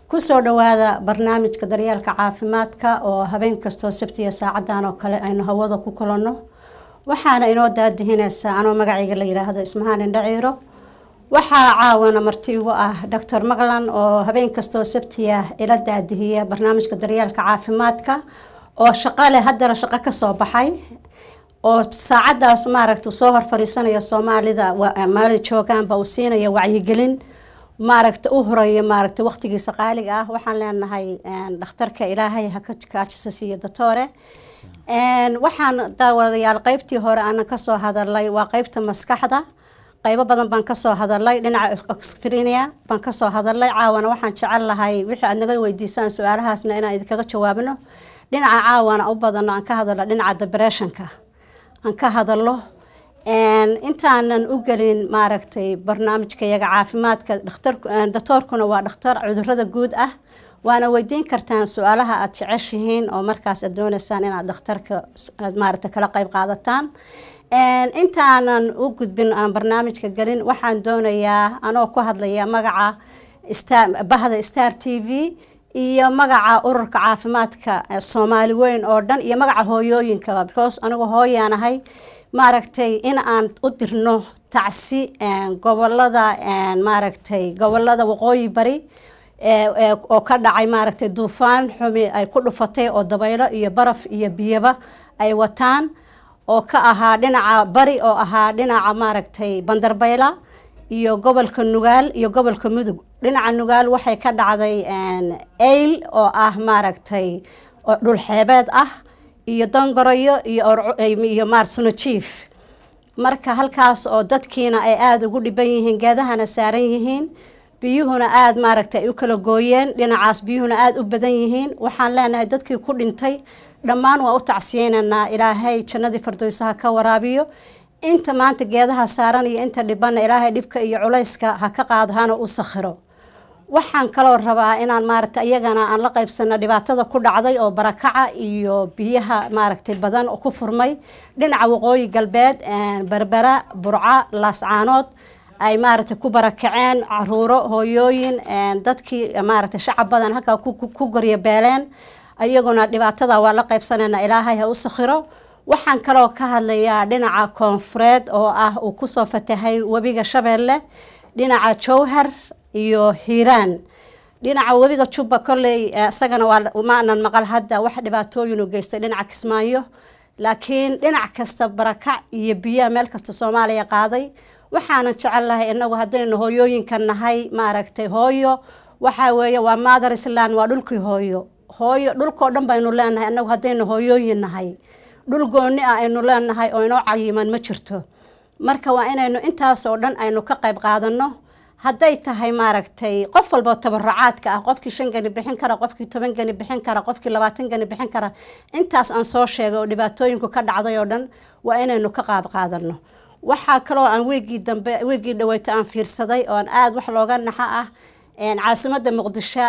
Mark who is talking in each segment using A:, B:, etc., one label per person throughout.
A: kusoo dhawaada barnaamijka daryeelka caafimaadka oo habeen kastoo sabtiya saacadan oo kale aynu hawada ku kulanno waxaana inoo daadihinaysaa anoo magacayga la yiraahdo ismahaan indhaciiro waxaa caawana marti igu ah doctor maclan oo habeen kastoo sabtiya ila daadihiya barnaamijka daryeelka caafimaadka oo shaqo leh haddana shaqo kasoo baxay oo saacadaas maaragta soo hor fadhiisanaya soomaalida maali joogaanba uu siinaya wacyigelin maaragta u horeeya maaragta waqtigiisa qaaliga ah waxaan leenahay dhakhtarka ilaahay haka kaajisa siiyo datoore waxaan daawadayaal qeybtii hore aanan kasoo hadalay waa qeybta maskaxda qaybo badan baan kasoo hadalay dhinaca oxfrinia baan kasoo hadalay caawana waxaan jecel lahay wixii aad naga weydiisaan su-aalahaasna inaan idinkaga jawaabno dhinaca caawana u badano aan ka hadalno dhinaca depressionka aan ka hadalo intaanan u gelin maaragtay barnaamijkayaga caafimaadka doctoorkuna waa dhakhtar cudurada guud ah waana weydiin kartaan su-aalaha aada jeceshihiin oo markaas aad dooneysaan inaad dhakhtarka aad maaragta kala qeyb qaadataan intaanan u gudbin aan barnaamijka gelin waxaan doonayaa anoo ku hadlaya magaca bahda star t v iyo magaca ururka caafimaadka soomaali weyn oo dhan iyo magaca hooyooyinkaba because anigu hooyaanahay maaragtay in aan u dirno tacsi gobolada maaragtay gobolada waqooyi bari oo ka dhacay maaragtay duufaan xumi ay ku dhufatay oo dabaylo iyo baraf iyo biyaba ay wataan oo ka ahaa dhinaca bari oo ahaa dhinaca maaragtay bandarbayla iyo gobolka nugaal iyo gobolka mudug dhinaca nugaal waxay ka dhacday eyl oo ah maaragtay dhulxeebeed ah iyo dangoroyo iyo maarsuno jief marka halkaas oo dadkiina ay aada ugu dhiban yihiin geedahana saaran yihiin biyuhuna aada maaragtay ay u kala gooyeen dhinacaas biyuhuna aada u badan yihiin waxaan leenahay dadkii ku dhintay dhammaan waa u tacsiyeynaynaa ilaahay jannadii fardowsaha ka waraabiyo inta maanta geedaha saaran iyo inta dhibanna ilaahay dhibka iyo culayska ha ka qaado hana u sakhiro waxaan kaloo rabaa inaan maaragta iyagana aan la qaybsano dhibaatada ku dhacday oo barakaca iyo biyaha maaragtay badan oo ku furmay dhinaca waqooyi galbeed berbera burca laascaanood ay maaragtay ku barakaceen caruuro hooyooyin dadkii maaragtay shacab badan halkaa ku goryo beeleen iyaguna dhibaatada waa la qaybsanayna ilaahay ha u sakhiro waxaan kaloo ka hadlayaa dhinaca koonfureed oo ah uu kusoo fatahay webiga shabeelle dhinaca jowhar iyo hiiraan dhinaca webiga jubba kolley isagana waa maanan maqal hadda wax dhibaatooyin u geystay dhinaca kismaayo laakiin dhinac kasta barakac iyo biyaha meel kasta soomaaliya qaaday waxaanan jecel lahay inagu haddaynu hooyooyinka nahay maaragtay hooyo waxaa weeye waa maadar islaan waa dhulkii hooyo hooyo dhulkoo dhan baynu leenahay inagu haddaynu hooyooyin nahay dhul gooni ah aynu leenahay oo inoo cayiman ma jirto marka waa inaynu intaasoo dhan aynu ka qayb qaadano hadday tahay maaragtay qof walba tabaracaadka ah qofkii shan gani bixin kara qofkii toban gani bixin kara qofkii labaatan gani bixin kara intaas aan soo sheegay oo dhibaatooyinku ka dhacday oo dhan waa inaynu ka qaab qaadano waxaa kaloo aan weegii dambe weegii dhaweyta aan fiirsaday oo aan aada wax looga naxa ah caasimada muqdisho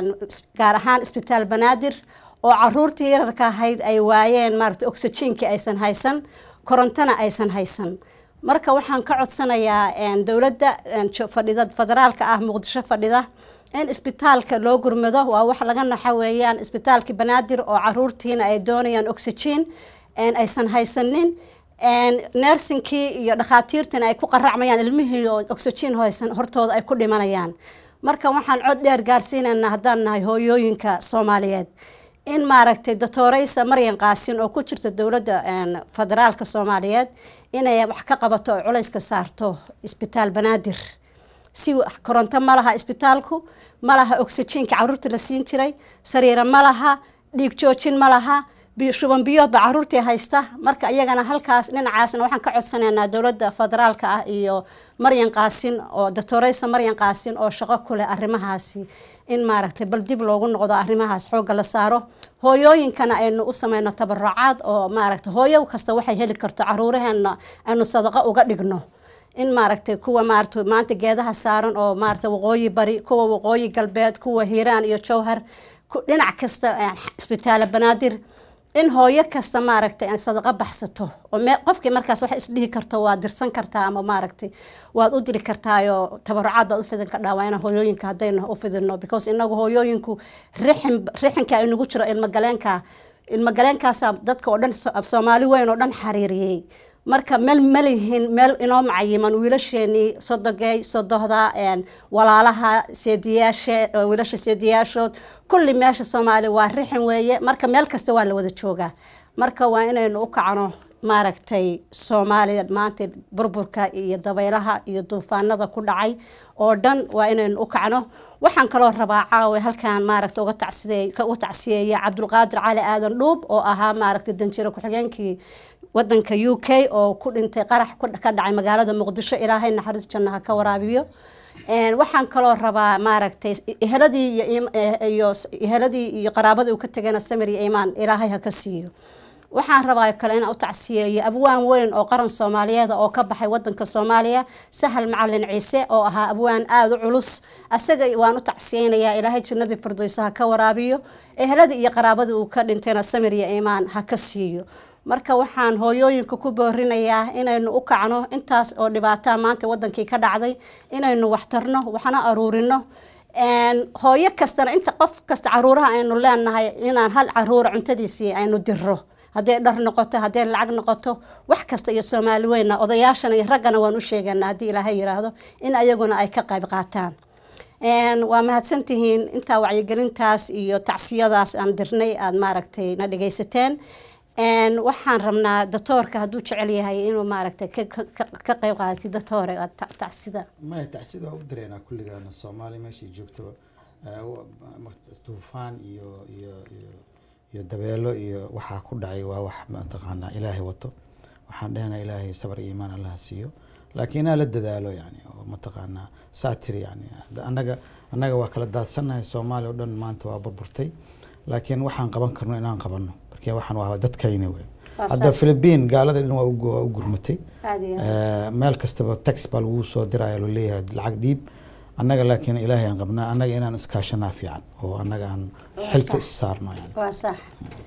A: gaar ahaan isbitaal banaadir oo caruurtii yararka ahayd ay waayeen maaragta oxygenkii aysan haysan korontona aysan haysan marka waxaan ka codsanayaa dowladda fadhida federaalka ah muqdisho fadhida in isbitaalka loo gurmado waa wax laga naxa weeyaan isbitaalkii banaadir oo caruurtiina ay doonayaan oxygen aysan haysanin nersinkii iyo dhakhaatiirtiina ay ku qaracmayaan ilmihii oo oxygen haysan hortooda ay ku dhimanayaan marka waxaan cod dheer gaarsiinaynaa haddaan nahay hooyooyinka soomaaliyeed in maaragtay doctoreysa maryan qaasin oo ku jirta dowladda federaalka soomaaliyeed inay wax ka qabato oo culayska saarto isbitaal banaadir si koronto ma laha isbitaalku ma laha oxygenka caruurta la siin jiray sariiro ma laha dhiig joojin ma laha shuban biyoodba caruurtii haysta marka iyagana halkaas dhinacaasna waxaan ka codsanaynaa dowladda federaalka ah iyo maryan qaasin oo doctoreysa maryan qaasin oo shaqo ku leh arrimahaasi in maaragtay bal dib loogu noqdo arrimahaas xoogga la saaro hooyooyinkana aynu u sameyno tabarucaad oo maaragtay hooyo kasta waxay heli karto caruuraheena aynu sadaqo uga dhigno in maaragtay kuwa maarata maanta geedaha saaran oo maarata waqooyi bari kuwa waqooyi galbeed kuwa hiiraan iyo jowhar dhinac kasta isbitaala banaadir in hooyo kasta maaragtay aan sadaqo baxsato oo me qofkii markaas wax isdhihi karto waad dirsan kartaa ama maaragtay waad u diri kartaayoo tabarucaad baad u fidin kardhaa waa inaan hooyooyinka haddaynu u fidino because inagu hooyooyinku rixin rixinka inagu jiro ilmagaleenka ilmagaleenkaasaa dadka oo dhan soomaali weyn oo dhan xariiriyey marka meel malihin meel inoo macayiman wiilasheenii sodogey sodohda walaalaha seediyaashe wiilasha seediyaashood kulli meesha soomaali waa rixin weeye marka meel kasta waa la wada joogaa marka waa inaynu u kacno maaragtay soomaaliya maanta burburka iyo dabaylaha iyo duufaanada ku dhacay oo dhan waa inaynu u kacno waxaan kaloo rabaa caawe halkaan maaragta uga tacsideey uga tacsiyeeya cabdulqaadir cali aadan dhuub oo ahaa maaragtay danjiro ku-xigeenkii wadanka u k oo ku dhintay qarax ka dhacay magaalada muqdisho ilaahay naxariis janna ha ka waraabiyo waxaan kaloo rabaa maaragtay eheladii iyo eheladii iyo qaraabadii uu ka tegayna samir iyo iimaan ilaahay ha ka siiyo waxaan rabaa kale inaan u tacsiyeeyo abwaan weyn oo qaran soomaaliyeed oo ka baxay wadanka soomaaliya sahal macalin ciise oo ahaa abwaan aada u culus asaga waan u tacsiyeynayaa ilaahay jannadii firdowso ha ka waraabiyo eheladii iyo qaraabadii uu ka dhintayna samir iyo iimaan ha ka siiyo marka waxaan hooyooyinka ku boorinayaa inaynu u kacno intaas oo dhibaataa maanta wadankii ka dhacday inaynu waxtarno waxna aruurino hooyo kastana inta qof kasta caruuraha aynu leenahay inaan hal caruura cuntadiisii aynu diro hadday dhar noqoto hadday lacag noqoto wax kasta iyo soomaali weyna odayaashana iyo raggana waan u sheeganaa haddii ilaahay yiraahdo in ayaguna ay ka qayb qaataan waa mahadsantihiin intaa wacyigelintaas iyo tacsiyadaas aan dirnay aada maaragtay na dhegaysateen waxaan rabnaa doctoorka hadduu jecel yahay inuu maaragtay ka qayb qaadati doctoore tacsida
B: maya tacsida waa u dareynaa kulligaana soomaaliya meeshay joogtaba duufaan iyo iyo iyo iyo dabeelo iyo waxaa ku dhacay waa wax mataqaanaa ilaahay wato waxaan dhehnaa ilaahay sabar iyo iimaan allaha siiyo laakiin inaa la dadaalo yani oo mataqaanaa saatir yani annaga annaga waa kala daadsannahay soomaaliya oo dhan maanta waa burburtay laakiin waxaan qaban karno inaan qabanno marka waxaan waa dadkayna wey hadda philippine gaalada dhan waa u gurmatay meel kastaba tax baa lagu soo diraya loo leeyahay lacag dhiib annaga laakiin ilaahay aan qabnaa annaga inaan iskaashanaa fiican oo annaga aan xilka is saarno yani
A: waa sax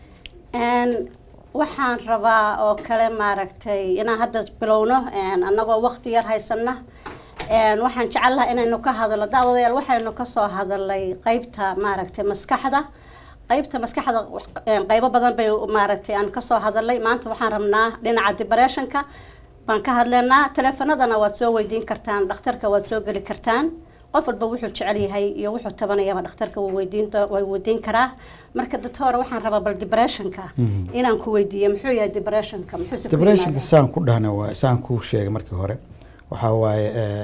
A: waxaan rabaa oo kale maaragtay inaan hadda bilowno annagoo waqti yar haysana waxaan jecel lahaa inaynu ka hadalno daawadayaal waxaynu kasoo hadalnay qeybta maaragtay maskaxda qeybta maskaxda qeybo badan bay maaragtay aan kasoo hadalnay maanta waxaan rabnaa dhinaca depressionka baan ka hadlaynaa teleefanadana waad soo weydiin kartaan dhakhtarka waad soo geli kartaan qof walba wuxuu jecel yahay iyo wuxuu tabanayaba dhakhtarka wuu weydiin way weydiin karaa marka doctor waxaan rabaa bal depressionka inaan ku weydiiyo muxuu yahay depressionka muxuu
B: depressionka saan ku dhahna waa saan ku sheegay markii hore waxaa waaye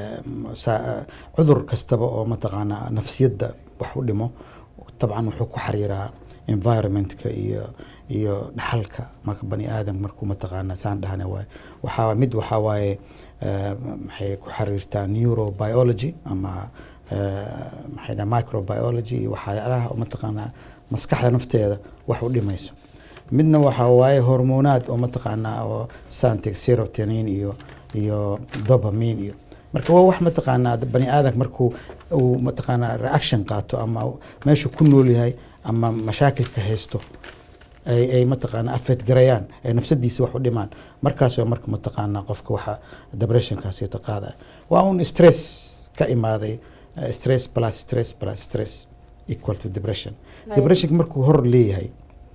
B: cudur kastaba oo mataqaanaa nafsiyadda wax u dhimo dabcan wuxuu ku xariiraa environmentka iyo iyo dhaxalka marka bani aadam markuu mataqaanaa saan dhahna waaye waxaa mid waxaa waaye maxay ku xiriirtaa neurobiology ama maxay dhaha microbiology iyo waxyaalaha mataqaanaa maskaxda nafteeda wax u dhimayso midna waxaa waaye hormonaad oo mataqaanaa oo santig serotonin iyo iyo dopamine iyo marka waa wax mataqaanaa bani aadamka markuu uu mataqaanaa reaction qaato ama meeshu ku nool yahay ama mashaakilka haysto ay ay mataqaanaa affect garayaan ay nafsadiisa wax u dhimaan markaas waa marka mataqaanaa qofka waxa depressionkaasi ta qaadaya waa un stress ka imaaday stress plus stress plus stress equal to depression depressionka markuu hor leeyahay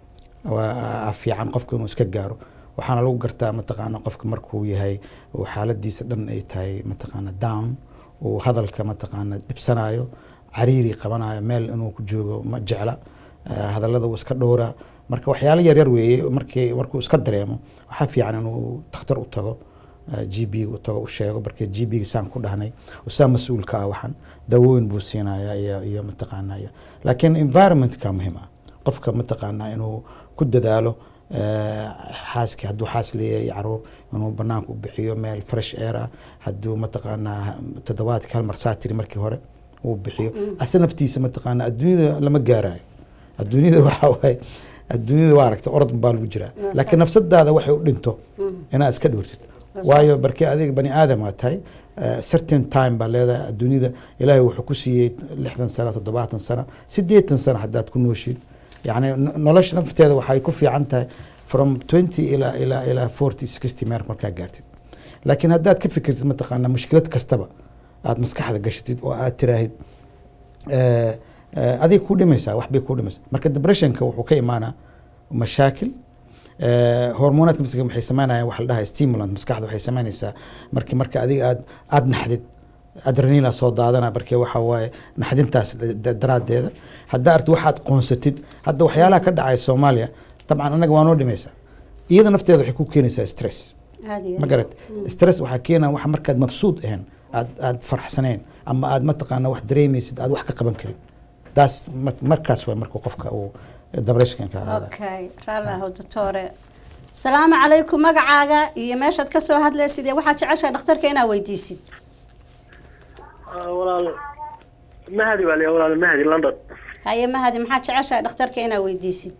B: waa fiican qofka inuu iska gaaro waxaana lagu gartaa mataqaanaa qofka markuu yahay uu xaaladiisa dhan ay tahay mataqaanaa down uu hadalka mataqaanaa dhibsanayo cariiri qabanayo meel inuu ku joogo ma jecla hadallada uu iska dhowraa marka waxyaalo yaryar weeye markii markuu iska dareemo waxaa fiican inuu takhtar u tago g b u tago u sheego marka g b saan ku dhahnay usaa mas-uulka ah waxan dawooyin buu siinaya iyo iyo mataqaanaa laakiin environmentka muhiim ah qofka mataqaanaa inuu ku dadaalo xaaski hadduu xaas leeyahay caruur inuu banaanka u bixiyo meel fresh air ah hadduu mataqaanaa toddobaadka hal mar saatiri markii hore uu bixiyo ase naftiisa mataqaanaa adduunyada lama gaarayo adduunyada waxaa waaye adduunyada waa aragta orod baa lagu jiraa laakiin nafsadaada waxay u dhinto inaad iska dhowrtid waayo barkii adiga bani aadam aa tahay certain time baa leedahay adduunyada ilaahay wuxuu ku siiyey lixdan sano toddobaatan sano siddeetan sano haddaad ku nooshid yani no- nolosha nafteeda waxay ku fiican tahay from twenty ilaa ilaa ilaa forty sixty meer markaa gaartid laakiin haddaad ka fikirtid mataqaana mushkilad kastaba aad maskaxda gashatid oo aad tiraahid eh, eh, adig ku dhimaysaa wax bay ku dhimaysaa marka depressionka wuxuu ka imaanaa mashaakil Eh, hormonaadka maskaxda waxay sameynayaan waxa la dhahaa stimulant maskaxda waxay sameynaysaa marki marka adiga aad aad naxdid adrenalin soo daadana marka waxa waaye naxdintaas da- daraadeeda haddaa aragtid waxaad qoonsatid hadda waxyaalaha ka dhacaya soomaaliya dabcan anaga waa noo dhimaysaa iyada nafteeda waxay ku keenaysaa stress
A: aad iyo
B: ma garat stress waxaa keenaa wax markaad mabsuud ahayn aad aad farxsanayn ama aad mataqaana wax dareemaysid aad wax ka qaban karin taas ma- markaas waa marka qofka uu depressionka aada
A: okay raalli ahow doctore salaamu calaykum magacaaga iyo meeshaad ka soo hadlaysid ee waxaad jeceshahay dhakhtarka inaad weydiisid
C: walaal mahadi baa liya walaal mahadi london
A: haye mahadi maxaad jeceshahay dhakhtarka inaad weydiisid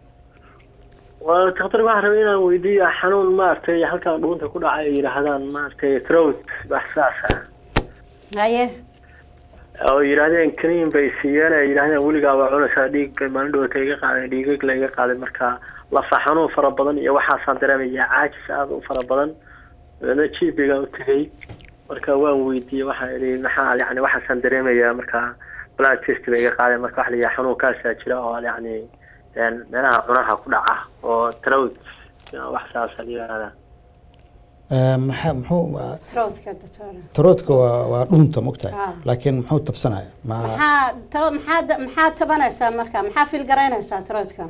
C: waa daktar waxaan rabay inaan weydiiyo xanuun maaragtay halkaa dhuunta ku dhacay ay yidhaahdaan maaragtay throat wax saas ah
A: haye
C: oo yidhaahdeen kaniin bay siiyeen ay yidhahdeen weligaa waa cunaysaa dhiig bay maalin dhowata iga qaadeen dhiigag la iga qaaday marka lafa xanuun fara badan iyo waxaasaan dareemaya caajis aada u fara badan dabeedna jibiga u tegay marka waan weydiiyey waxaan idhi maxaa yani waxaasaan dareemayaa marka blood test bay iga qaadeen marka waxa la yidhaha xanuunkaasaa jira oo yani een meelaha cunaha ku dhaca oo throat wax saasa la yidhahdaa
B: maxaa muxuu
A: trowdka doctore
B: taroodka waa waa dhunta mogtahay
A: Ah.
B: laakiin muxuu tabsanaya ma
A: maxaa taro maxaa maxaa tabanaysaa marka maxaa fiil garaynaysaa trowdka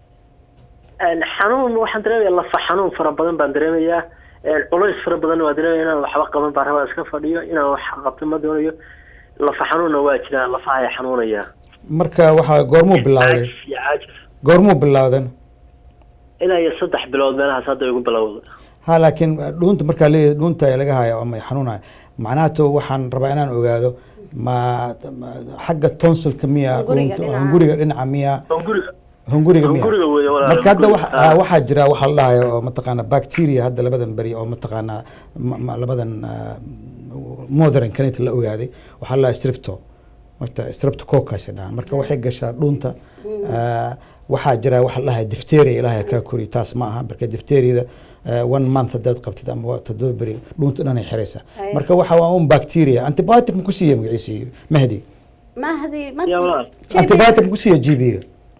C: Een, xanuun waxaan dareemayaa lafa xanuun fara badan baan dareemayaa een, culays fara badan waa dareemaya inaan waxba qaban baan rabaa iska fadhiyo inaan wax qabto ma doonayo lafa xanuunna waa jiraa lafaha xanuunaya
B: marka waxaa goormuu bilowday
C: caajis iyo caajis
B: goormuu bilowdan
C: ilaa iyo saddex bilood meelahaas hadda igu bilowda
B: ha laakiin dhuunta markaa leeyahay dhuunta ay laga hayo ama xanuunaya macnahato waxaan rabaa inaan ogaado ma ma- xagga tonsilka miya
A: Hunguriga
B: dhuunta-
A: dhinaca.
B: hunguriga dhinaca miya
C: hunguriga
B: hunguriga miya
C: hunguriga weeye walaal
B: marka hadda
C: hunguriga.
B: waxa- ah, waxaa jira waxa la dhahayo oo mataqaana bacteria hadda labadan beri oo mataqaana ma- ma- labadan ah, modern kanita la ogaaday waxaa la dhahaa strepto marta streptococcus ay dhahaan marka waxay gashaa dhunta ah, waxaa jira waxa la dhahayo difteria ilaahay kaa kori taas ma aha marka difteriada one month haddaad qabtid ama waa toddoba beri dhunta dhan ay xiraysaa
A: Ay.
B: marka waxa waa un bacteria antibiotic ma ku siiya magaciisa mahdi
A: mahdi ma
C: Ya walaal.
A: JB
B: antibiotic ma ku siiya g b-ga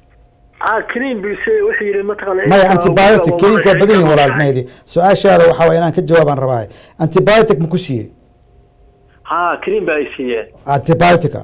C: ah kaniin bise wuxuu yidhi mataqaana
B: maya antibiotic keliinka waa badan yihin walaal mahdi su-aashaada waxaa waye inaan ka jawaabaan rabaa antibiotic ma ku siiyey
C: ha kaniin baa ay siiyeen
B: antibiotica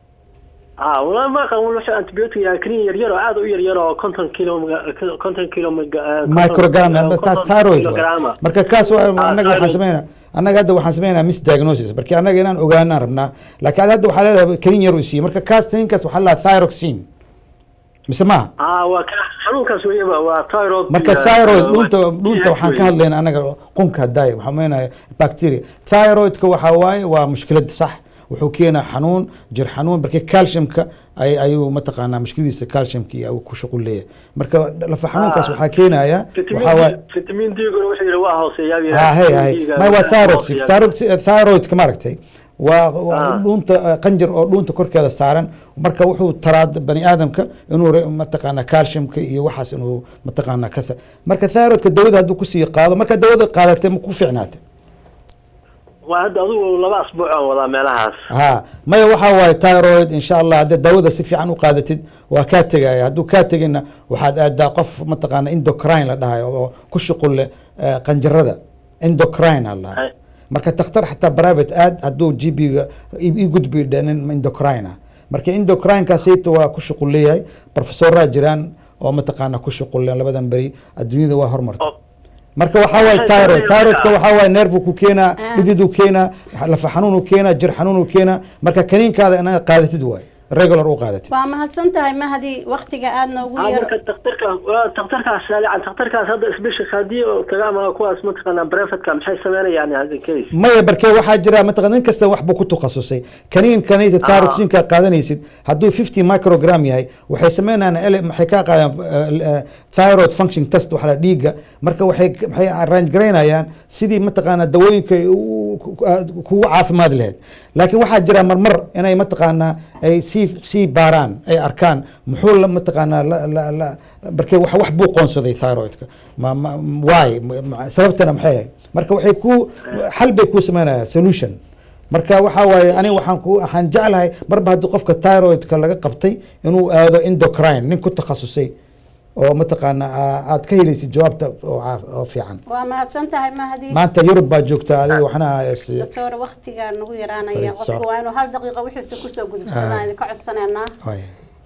C: ha walaal ma aqaan wuxuu antibiotic yahay kaniin yar yar oo aad u yar yar oo konton kilo konton kilo
B: microgram taas thyroid waay.
C: kilograma
B: marka kaas waa
C: Ah,
B: annaga waxaan
C: thyroid.
B: sameynaa annaga hadda waxaan sameynaa misdiagnosis marka annaga inaan ogaanaan rabnaa laakiin ad hadda waxaa leedahay kaniin yar uu siiyey marka kaas kaniinkaas waxaa la thyroxine mise maaha
C: ah waa ka xanuunkaas weeyaba waa thyroid
B: marka
C: iyo-
B: thyroid
C: waa-
B: dhunta dhunta waxaan ka hadlayna anaga qunka hadaay waxaan meenaya bacteria thyroidka waxaa waaye waa mushkilad sax wuxuu keenaa xanuun jir xanuun marka calciumka ay ayuu mataqaanaa mushkiladiisa calciumka iyo uu ku shuqul leeyahay marka lafa xanuunkaas
C: Ah.
B: waxaa keenaya
C: vitamin
B: waxaa waaye
C: D- vitamin D guna wuxuu yidhi waa hooseeyaa buu
B: ha
C: yidhi.
B: hay hay
C: D-ga
B: may waa
C: waa
B: thyroid
C: hooseeyaa.
B: thyroid thyroidka maaragtay waa waa
C: Ah.
B: dhuunta eh, qanjir oo dhuunta korkeeda saaran marka wuxuu taraa bani aadamka inuu re- mataqaana calciumka iyo waxaas inuu mataqaana kasa marka thyroidka dawada hadduu kusii qaado marka dawada qaadatay ma ku fiicnaatay
C: waa hadda adigu laba asbuuc aan wadaa meelahaas
B: ha maya waxaa waaye thyroid insha allah haddii dawada si fiican u qaadatid waa kaa tegaya hadduu kaa tegina waxaad aadaa qof mataqaana endocrine la dhahayo oo ku shuqul leh eh, qanjirada endocrine a la dhahay
C: Hay.
B: marka takhtar xataa private aad hadduu g b-ga i gudbi dhanin endocrine ah marka endocrinekaasayta waa ku shuqul leeyahay professoraa jiraan oo mataqaana ku shuqul leh labadan beri adduunyada waa hormarta
C: oo
B: marka waxaa waaye
C: Waxay
B: thyroid
C: sameeyaan
B: thyroidka
C: marka-
B: waxaa waaye nerve ku keenaa
A: Ah.
B: dhididuu keenaa lafa xanuunuu keenaa jir xanuunuu keenaa marka kaniinkaada inaad qaadatid waaye regular u qaadatid
A: waa mahadsan tahay mahdi waktiga aad noogu
C: Ah,
A: yar
C: marka daktarkaas waa daktarkaas saalican daktarkaas hadda isbishik haddii oo taga ama kuwaas mataqaanaa brevetka maxay sameynayaan in case
B: maya barke waxaa jira mataqan nin kasta wax buu ku takhasusay kaniin kanaysa thyroxinka qaadanaysid hadduu 50 microgram yahay waxay sameynayaan ele- maxay ka qaadaan eh, eh, thyroid function test waxa la dhiiga marka waxay waxay arrange garaynayaan sidii mataqaana dawooyinka ay u- ku- aad kugu caafimaad lahayd laakiin waxaa jira marmar inay mataqaanaa ay sii sii baaraan ay arkaan muxuu la mataqaanaa la la la marke wax wax buu qoonsaday thyroidka ma ma why Ma- sababtana maxay ahayd marka waxay ku xal bay ku sameynaya solution marka waxaa waaye aniga waxaan ku waxaan jeclahay marba haddii qofka thyroidka laga qabtay inuu aado endocrine nin ku takhasusay oo mataqaana aa- aad ka helaysid jawaabta oo caaf- oo fiican
A: waa mahadsan tahay mahdi
B: maanta yurub baa joogta adiga waxna is-
A: doctor waqtigaa nagu yaraanaya
B: Fariid,
A: qofku
B: soco.
A: waa inuu hal daqiiqo wixiisa kusoo gudubsadaan
B: Ah.
A: idinka codsaneynaa
B: Waay,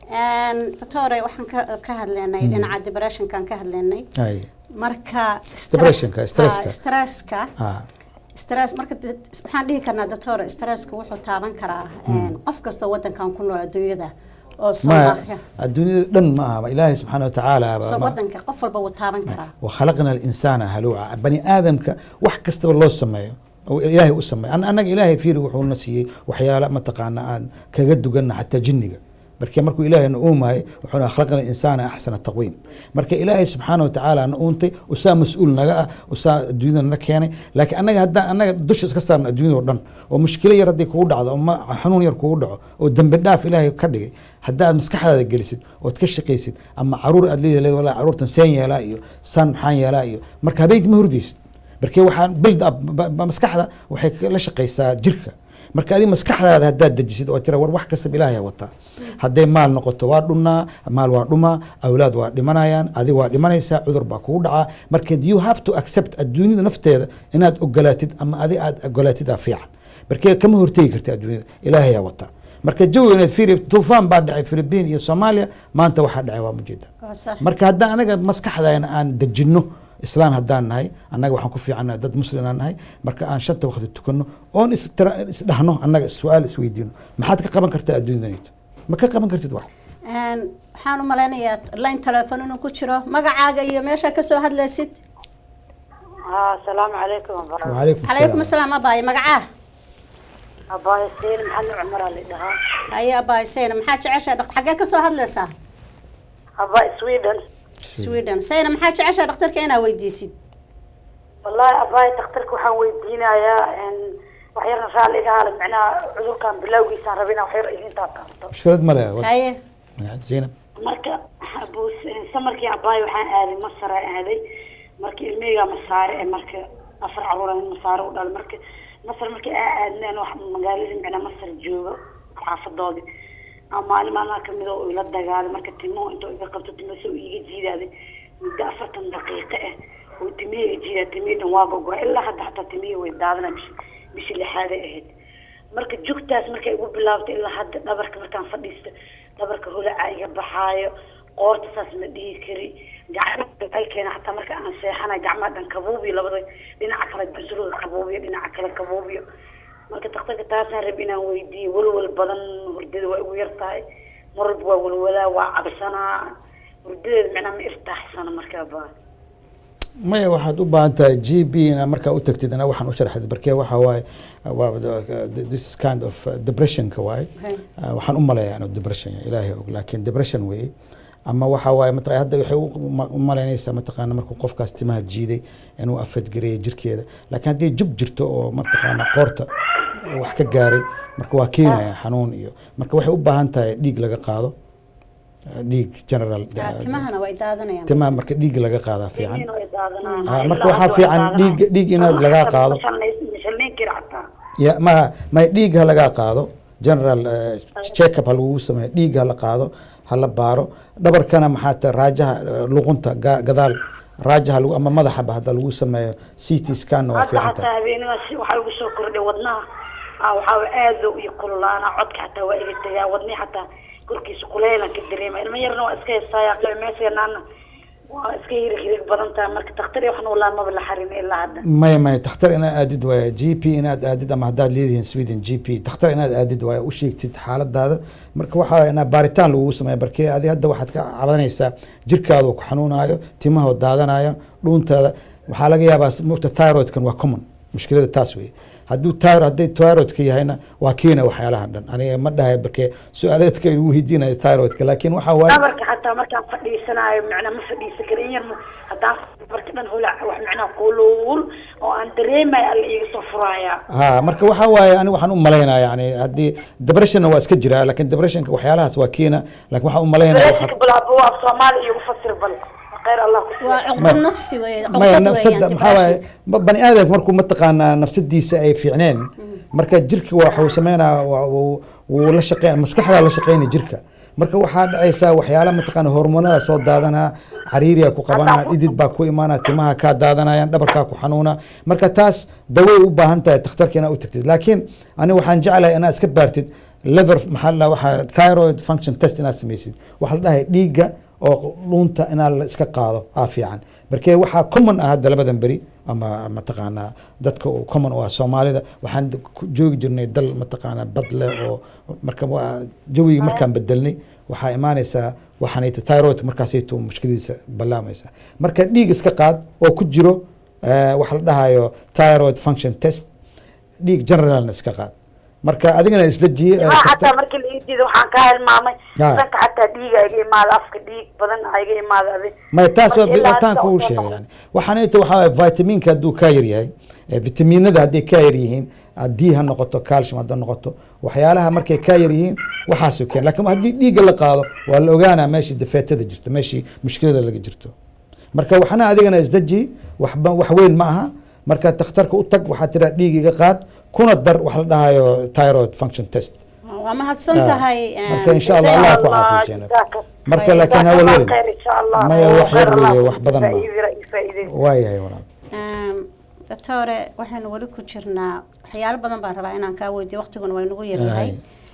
A: doctore waxaan ka ka hadlaynay dhinaca depressionkan ka hadlaynay
B: ay,
A: marka
B: Depressionka, stresska.
A: Ah, stresska
B: ah,
A: stress marka de- waxaan dhihi karnaa doctor stresska wuxuu taaban karaa een, qof kastoo wadankan ku nool adduunyada oo
B: ma
A: Soomaaliya
B: adduunyada dhan ma aha ilaahay subxaana watacaala baa
A: soo
B: ma-
A: wadanka qof walba wuu taaban karaa
B: وخلقنا الانسان هلوعا بني ادمك wax kastaba loo sameeyo oo ilaahay u sameeyo An- annaga ilaahay fiiri wuxuu na siiyey waxyaala mataqaana aan kaga duganna xataa jinniga marka markuu ilaahay na uumahay wuxuuna khalaqna insaana axsana taqwiim marka ilaahay subxaana watacaala na uuntay usaa mas-uul naga ah usaa adduunyada na keenay laakiin annaga haddaan annaga dusha iska saarno adduunyada oo dhan oo mushkilo yar haddii kugu dhacdo oo ma xanuun yar kugu dhaco oo dembi dhaaf ilaahay ka dhigay haddaad maskaxdaada gelisid ood ka shaqaysid ama caruur aad leedahay walaa caruurtan seen yeelaa iyo san maxaan yeelaa iyo marka habeenkii ma hurdaysid marka waxaan build up ba- ba- maskaxda waxay ka- la shaqaysaa jirka marka adiga maskaxdaada haddaad dejisid oo tira war wax kastaba ilaahay wataa hadday maal noqoto waa dhunnaa maal waa dhumaa awlaad waa dhimanayaan adiga waa dhimanaysaa cudur baa kugu dhacaa marka you have to accept adduunyada nafteeda inaad ogolaatid ama adi aad ogolaatid aa fiican marka kama hortegi kartid adduunyada ilaahayaa wataa marka jawi inaad fiiri tuufaan baa dhacay philippine iyo soomaaliya maanta waxaa dhacay waa mujeeda
A: Waa sax.
B: marka haddaan anaga maskaxdayna aan dejinno islaan haddaan nahay annaga waxaan ku fiicannahay dad muslim aan nahay marka aan shanta waqti tukanno oon is tira- isdhahno annaga su-aal isweydiino maxaad ka qaban kartaa adduunyadanito ma ka qaban kartid wax
A: Een, waxaan u malaynayaa line telephone inuu ku jiro magacaaga iyo meesha kasoo hadlaysid
D: ها السلام عليكم ورحمة الله
B: wacalaykum
A: calaykum
B: asalaam
A: asalaam abaaye magacaa
D: أباي سين محل عمر اللي دها
A: haye abaaye sayna maxaa jeceshaa dhakt xaggee kasoo hadlaysaa
D: أباي سويدن
A: sweden sayna maxaa jeceshaa dhakhtarka inaa weydiisid
D: والله أباي تخترك وحن ويدينا يا إن وحيرنا رالي قال معنا عذر كان بلاوي سان ربنا وحير إذن تاقبطو
B: mushkilad ma leh
A: haye
B: zaynab
D: marka abuu samarkii abaay waxaan aaday masar aan aaday marka ilmeyga masaare ee marka afar caruur aan masaare u dhalay marka masar markii aa aadneen wax magaalada micnaa masar jooga xaafadoodii ama maalin maalmaha kamid oo ila dagaalay marka timo intuu iga qabto timo soo iiga jiidaaday muddo afartan daqiiqo ah oo timihii iga jiidaa timihii dhan waa gogoa ilaa hadda xataa timihii way daadanaa bishi bishii lixaaday ahayd marka jugtaas markay igu bilaabtay ilaa hadda dhabarka markaan fadhiisto dhabarka holaca iga baxaayo qoorta saas ma dhihi kari gacmaha ay keena xataa marka aan seexanay gacmaha dhan kabuubiyo labada dhinaca kale basruga kabuubiyo dhinaca kale kabuubiyo marka daktarka taasaan rab inaan weydiiyo walwal badan hurdada waa igu yar tahay mar walba waa walwalaa waa cabsanaa hurdadeeda macnaa ma irtaaxsana markaa baa
B: maya waxaad u baahan tahay g b ina markaa u tagtid ina waxaan u sharxid barkee waxa waaye waa the- this is kind of uh, depressionka waaye
A: Okay.
B: Uh, waxaan u maleeyaa inuu depression yahay ilaahay og laakiin depression weeye ama waxa waaye mataqaa hadda waxay u ma- u malaynaysaa mataqaana markuu qofkaas timaha jiiday inuu afadgareeyo jirkeeda laakiin haddii jub jirto oo mataqaana qoorta wax ka gaaray marka waa keenaya xanuun iyo marka waxay u baahan tahay dhiig laga qaado uh, dhiig general
A: Ah, timahana way daadanayaan
B: timaha marka dhiig laga qaadaa fiican
D: Timihiina way daadanayaan.
B: Ah, marka
D: Ilaa
B: waxaa
D: hadda way
B: fiican
D: daadanayaan.
B: dhiig- dhiig inaad
D: Ama
B: lagaa
D: xataa
B: qaado.
D: ma shalnays- ma shalnayn kari xataa
B: ya ma ma dhiig ha lagaa qaado general uh, checkup ha lagugu sameeyo dhiig ha la qaado ha la baaro dhabarkana maxaa ta raajaha uh, luqunta ga- gadaal raajaha lagu ama madaxaba hadda lagu sameeyo c t scanna waa
D: hadda
B: fiican
D: xataa
B: tahay
D: habeenadaas waxaa ugu soo kordhay wadnaha ah, waxaa wa- aad loo ii kululaana codka xataa waa iga tagaa wadnihi xataa korkiisa kuleylan ka dareema ilmo yarna waa iska heestaaya meeseenaana waa iska hirig hirig badan tahay marka daktar waxna walaa maba la xarin ilaa hadda
B: maya maya takhtar inaad aadid waaye g p inaad aadid ama haddaad leedihiin sweden g p takhtar inaad aadid waaye u sheegtid xaaladaada marka waxaa inaa baaritaan lagugu sameeya barkee adi hadda waxaad ka cabanaysaa jirkaada uu ku xanuunayo timahoo daadanayo dhuuntaada waxaa laga yaabaa mugta thyroidkan waa common mushkilada taas weye hadduu tyro hadday thyroidka yahayna waa keena waxyaalahan dhan aniga ma dhahay barkee su-aaleedka lagu weydiinayo thyroidka laakiin waxaa waaye
D: dhabarka xataa markaan fadhiisanaayo macnaa ma fadhiisan kara in yar ma- haddaan marka dhan holac wax macnaha quluul oo aan dareemay alla iiga soo furaaya
B: ha marka waxaa waaye ani waxaan u malaynaa yani haddii debressionna waa iska jiraa lakin depressionka waxyaalahaas waa keena lakin waxaan u malaynaya
D: dareenka
B: waxaa
D: bilaabo waa soomaali iigu fasir bal khayr allah ku
A: waa
D: siiya
A: cuqdad nafsi wey
B: maya
A: cuqdad
B: nafsada
A: weeyaan
B: maxaa waaye
A: depression.
B: ba- bani aadamka markuu mataqaanaa nafsadiisa ay fiicneen marka jirka waxuu sameynaa waa- wuu wuu la shaqeyn maskaxdaa la shaqeynaya jirka marka waxaa dhacaysaa waxyaala mataqaana hormonada soo daadanaa cariiriya ku qabanaa dhidid baa ku imaanaa timaha kaa daadanayaan dhabarkaa ku xanuuna marka taas daway u baahan tahay takhtarka inaad u tagtid laakiin ani waxaan jeclahay inaad iska baartid lever maxaa la waxaa thyroid function test inaad samaysid waxaa la dhahay dhiigga oo dhuunta inaa la iska qaado aa fiican markee waxaa common ah hadda labadan beri ama mataqaanaa dadka uu common u ah soomaalida waxaan d- ku joogi jirnay dal mataqaanaa bad leh oo marka waa jawigii markaan bedelnay waxaa imaanaysaa waxaanayta thyroid markaasayto mushkiladiisa ballaamaysa marka dhiig iska qaad oo ku jiro eh, waxa la dhahayo thyroid function test dhiig generalna iska qaad marka adigana isdajiye eh,
D: maa
B: takhtar-
D: xataa markii la ii diiday waxaan ka hilmaamay
B: Ah.
D: danka xataa dhiiga iga imaada afka dhiig badan iga imaada adi
B: maya taas waa
D: Marka ilaa
B: bitaan
D: hadda
B: kuu
D: usoo
B: sheegay
D: noqon.
B: yani waxaana inta waxaa waaye vitaminka hadduu kaa yar yahay eh, vitamiinada hadday kaa yar yihiin haddii ha noqoto calcium hadda noqoto waxyaalaha markay kaa yar yihiin waxaasuu keen lakin haddii dhiigga la qaado waa la ogaanaa meeshii dafeetada jirto meeshii mushkilada laga jirto marka waxna adigana isdaji waxba wax weyn ma aha marka takhtarka u tag waxaa tiraa dhiig iga qaad kuna dar wax la dhahayo thyroid function test
A: waa mahadsan
B: Ah.
A: tahay
B: Marka insha Allah, Allah ku caafiyo Zainab. marka laakiin ha welwelin
D: khayr insha allah
B: Maya, wax
D: Khayr
B: yar
D: Allah
B: weeye,
D: ku
B: wax badan ma.
D: faa'iideyna- faa'iideyna.
B: waayahay walaal
A: doctore waxaynu weli ku jirnaa waxyaalo badan baan rabaa inaan kaa weydiyo waqtiguna waa inagu yaryahay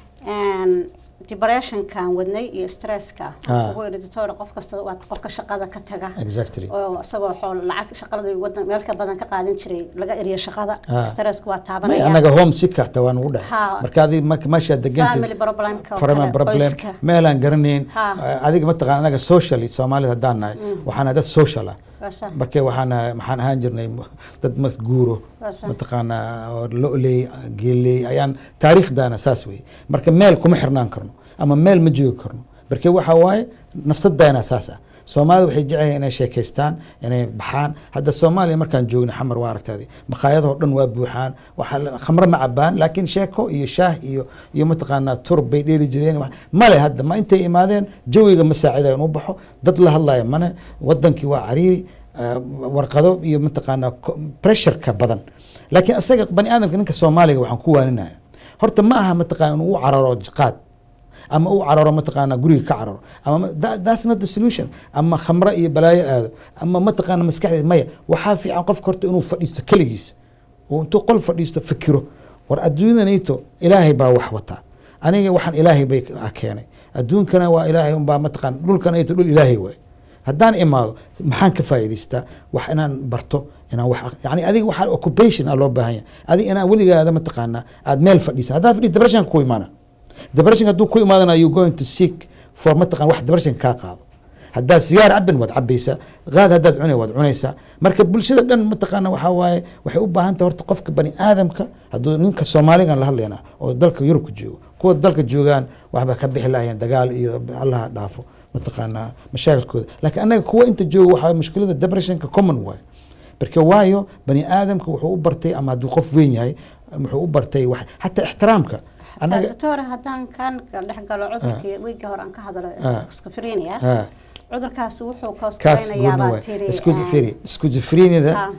A: depressionkan wadnay iyo stresska
B: Ah.
A: ugu yidhi doctore qof kasta waa qofka shaqada ka taga
B: exactly
A: oo isagoo xool lacag shaqada wadan meel ka badan ka qaadan jiray laga eriyo shaqada
B: Ah.
A: stressku waa
B: may
A: taabanaya
B: anaga home sick hata waa nagu dhahay
A: Ha.
B: marka adig marka meeshaad
A: family
B: degantid
A: problemka oo
B: farama
A: kale,
B: problem
A: qoyska
B: meelaan garanayn
A: Ha.
B: Eh, adiga mataqaan anaga socially soomaalida haddaan nahay waxaana dad social ah
A: Waa sax.
B: marka waxaan maxaan ahaan jirnay m- dad ma guuro
A: Waa sax.
B: mataqaanaa oo lo-ley geeley ayaan taariikhdaana saas wey marka meel kuma xirnaan karno ama meel ma joogi karno marka waxa waaye nafsadayna saas ah soomaalida waxay jecelahay inay sheekaystaan inay baxaan hadda soomaaliya markaan joogna xamar waa aragtaadi makhaayadahoo dhan waa buuxaan waxaa la- khamro ma cabaan laakiin sheeko iyo shaah iyo iyo mataqaanaa turub bay dheeli jireen wax- male hadda ma intay imaadeen jawiga ma saacidayo inuu baxo dad la hadlaya mane wadankii waa cariiri eh, warqado iyo mataqaanaa ko- pressureka badan laakiin isaga bani aadamka ninka soomaaliga waxaan ku waaninaya horta ma aha mataqaana inuu u cararo qaad ama u cararo mataqaana guriga ka cararo ama ma- that- that's not the solution ama khamre iyo balaayo aado ama mataqaana maskaxdeed maya waxaa fiican qofka horta inuu fadhiisto keligiis oo intuu qol fadhiisto fikiro war adduunyanayto ilaahay baa wax wataa aniga waxaan ilaahay bay ah keenay adduunkana waa ilaahay unbaa mataqaan dhulkanayto dhul ilaahay waay haddaan imaado maxaan ka faa'iidaystaa wax inaan barto inaan wax yani adiga waxaa occupation a loo baahan yahay adiga inaan weligaada mataqaanaa aad meel fadhiisan haddaad fadhiis depression ku imaana depression hadduu ku imaadana you going to seek for mataqan wax depression kaa qaado haddaad sigaar cabin waad cabaysaa qaad haddaad cunay waad cunaysaa marka bulshada dhan mataqaana waxaa waaye waxay u baahan tahay horta qofka bani aadamka hadduu ninka soomaaligan la hadlaynaa oo dalka yurubka joogo kuwa dalka joogaan waxba ka bixi lahayeen dagaal iyo allaha dhaafo mataqaanaa mashaakilkooda laakiin annaga kuwa inta jooga waxaa mushkilada depressionka common waaye marka waayo bani aadamka wuxuu u bartay ama hadduu qof weyn yahay wuxuu u bartay wax xataa ixtiraamka annaga
A: doctor haddaan kan dhex galo cudurkii wiigii hore aan ka hadlo
B: Ah.
A: schizophrenia
B: ah,
A: cudurkaasi wuxuu
B: kaas
A: kooskaynayaa
B: gooni
A: baa
B: waay
A: tiri
B: schizophrenia schizophreniada
A: Ah.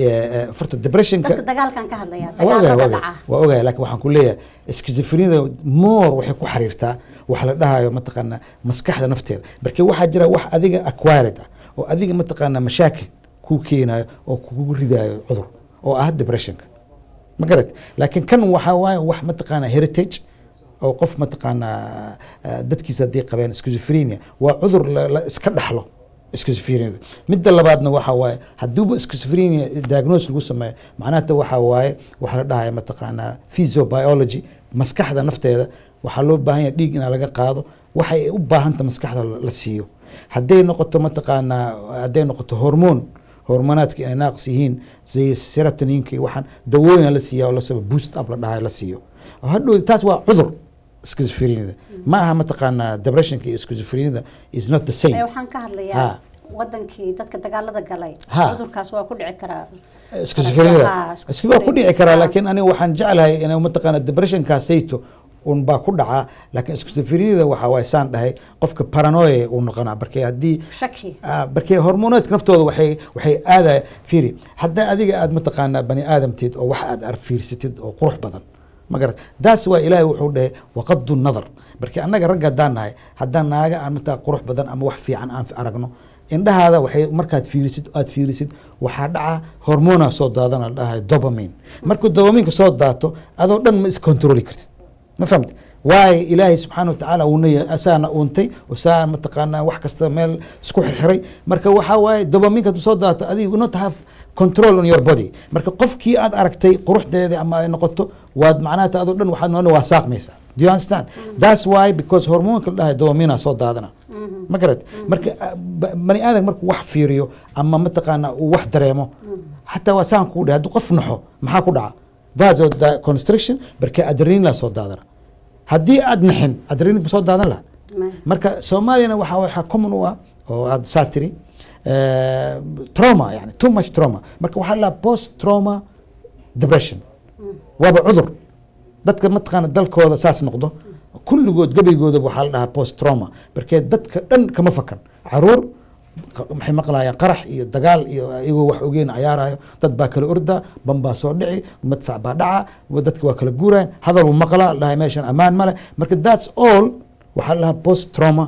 B: farta depressionka
A: dadka dagaalkan ka hadlaya
B: waa ogahay
A: dagaalka
B: waa
A: dhaca
B: ogahay waa ogahay laakiin waxaan ku leeyahay schizophreniada more waxay ku xiriirtaa waxa la dhahayo mataqaanaa maskaxda nafteeda marka waxaa jira wax adiga acquired ah oo adiga mataqaanaa mashaakil kuu keenayo oo kugu ridaayo cudur oo ah depressionka ma garat laakiin kan waxaa waaye wax mataqaanaa heritage oo qof mataqaanaa ah, dadkiisa haddii qabeen schizophrenia waa cudur la la iska dhaxlo schizophrenia midda labaadna waxa waaye hadduuba schizophrenia diagnose lagu sameeyo macnaha waxa waaye waxa la dhahaya mataqaanaa physiobiology maskaxda nafteeda waxaa loo baahan yahay dhiig inaa laga qaado waxay u baahanta maskaxda la- la siiyo hadday noqoto mataqaanaa hadday noqoto hormoon hormonaadka inay naaqis yihiin sida serotoninka iyo waxaan dawooyin la siiya oo lasaba boost up la dhahay la siiyo hadhow taas waa cudur schizophreniada ma aha mataqaanaa depressionka iyo schizophreniada is not the
A: Ee,
B: same
A: waxaan ka
B: Ha.
A: hadlayaa wadankii dadka dagaalada galay
B: Ha.
A: cudurkaas waa ku dhici karaa
B: schizophrenia
A: Ha,
B: iski waa ku dhici karaa
A: Ha.
B: laakiin aniga waxaan jeclahay in mataqaana depressionkaasayto un baa ku dhacaa laakiin schizophreniada waxa waay saan dhahay qofka paranoia uu noqonaa markee haddii
A: shaki
B: Ah, markee hormoneedka naftooda waxay waxay aadaya fiiri haddaa adiga aad mataqaanaa bani aadamteed oo wax aad ar fiirsatid oo qurux badan ma garat daas waa ilaahay wuxuu dhahay waqadu nadar markee annaga ragga haddaan nahay haddaan naaga aan mataa qurux badan ama wax fiican aan aragno indhahaada waxay markaad fiirisid aad fiirisid waxaa dhaca hormona soo daadana la dhahay dopamine markuu dopaminka soo daato adoo dhan ma iscontroli kartid ma fahamte waayo ilaahay subxaana watacaala uuna asaana uuntay saa mataqaanaa wax kasta meel isku xirxiray marka waxaa waaye dopaminka hadduu soo daato adigu not have control on your body marka qofkii aad aragtay quruxdeeda ama ay noqoto waad macnaha adoo dhan waxaad noona waa saaqmaysaa do you understand that's why because hormoonka la dhahay dopamina soo daadana ma garat marka ah, ba- bani aadam markuu wax fiiriyo ama mataqaanaa uu wax dareemo xataa waa saan kuu dhahay hadduu qof naxo maxaa ku dhaca vaso constriction marka adrenalin soo daadana haddii aad naxin adrenalin ma soo daadan laha
A: Ma-
B: marka soomaaliyana waxaa waxaa common u ah oo aad saa tiri eh, trauma yani too much trauma marka waxaa la post trauma depression waaba cudur dadka mataqaana dalkooda saas noqdo kulligood gebaygooda waxaa la dhahaa post trauma markee dadka dhan kama fakan caruur qa- maxay maqlayaan qarax iyo dagaal iyo iyagoo wax ogeen cayaarayo dad baa kala orda ban baa soo dhici madfac baa dhaca wa- dadka waa kala guurayan hadal uu maqlaa la dhahay meeshan ammaan male marka that's all waxaa la dhahaa post trauma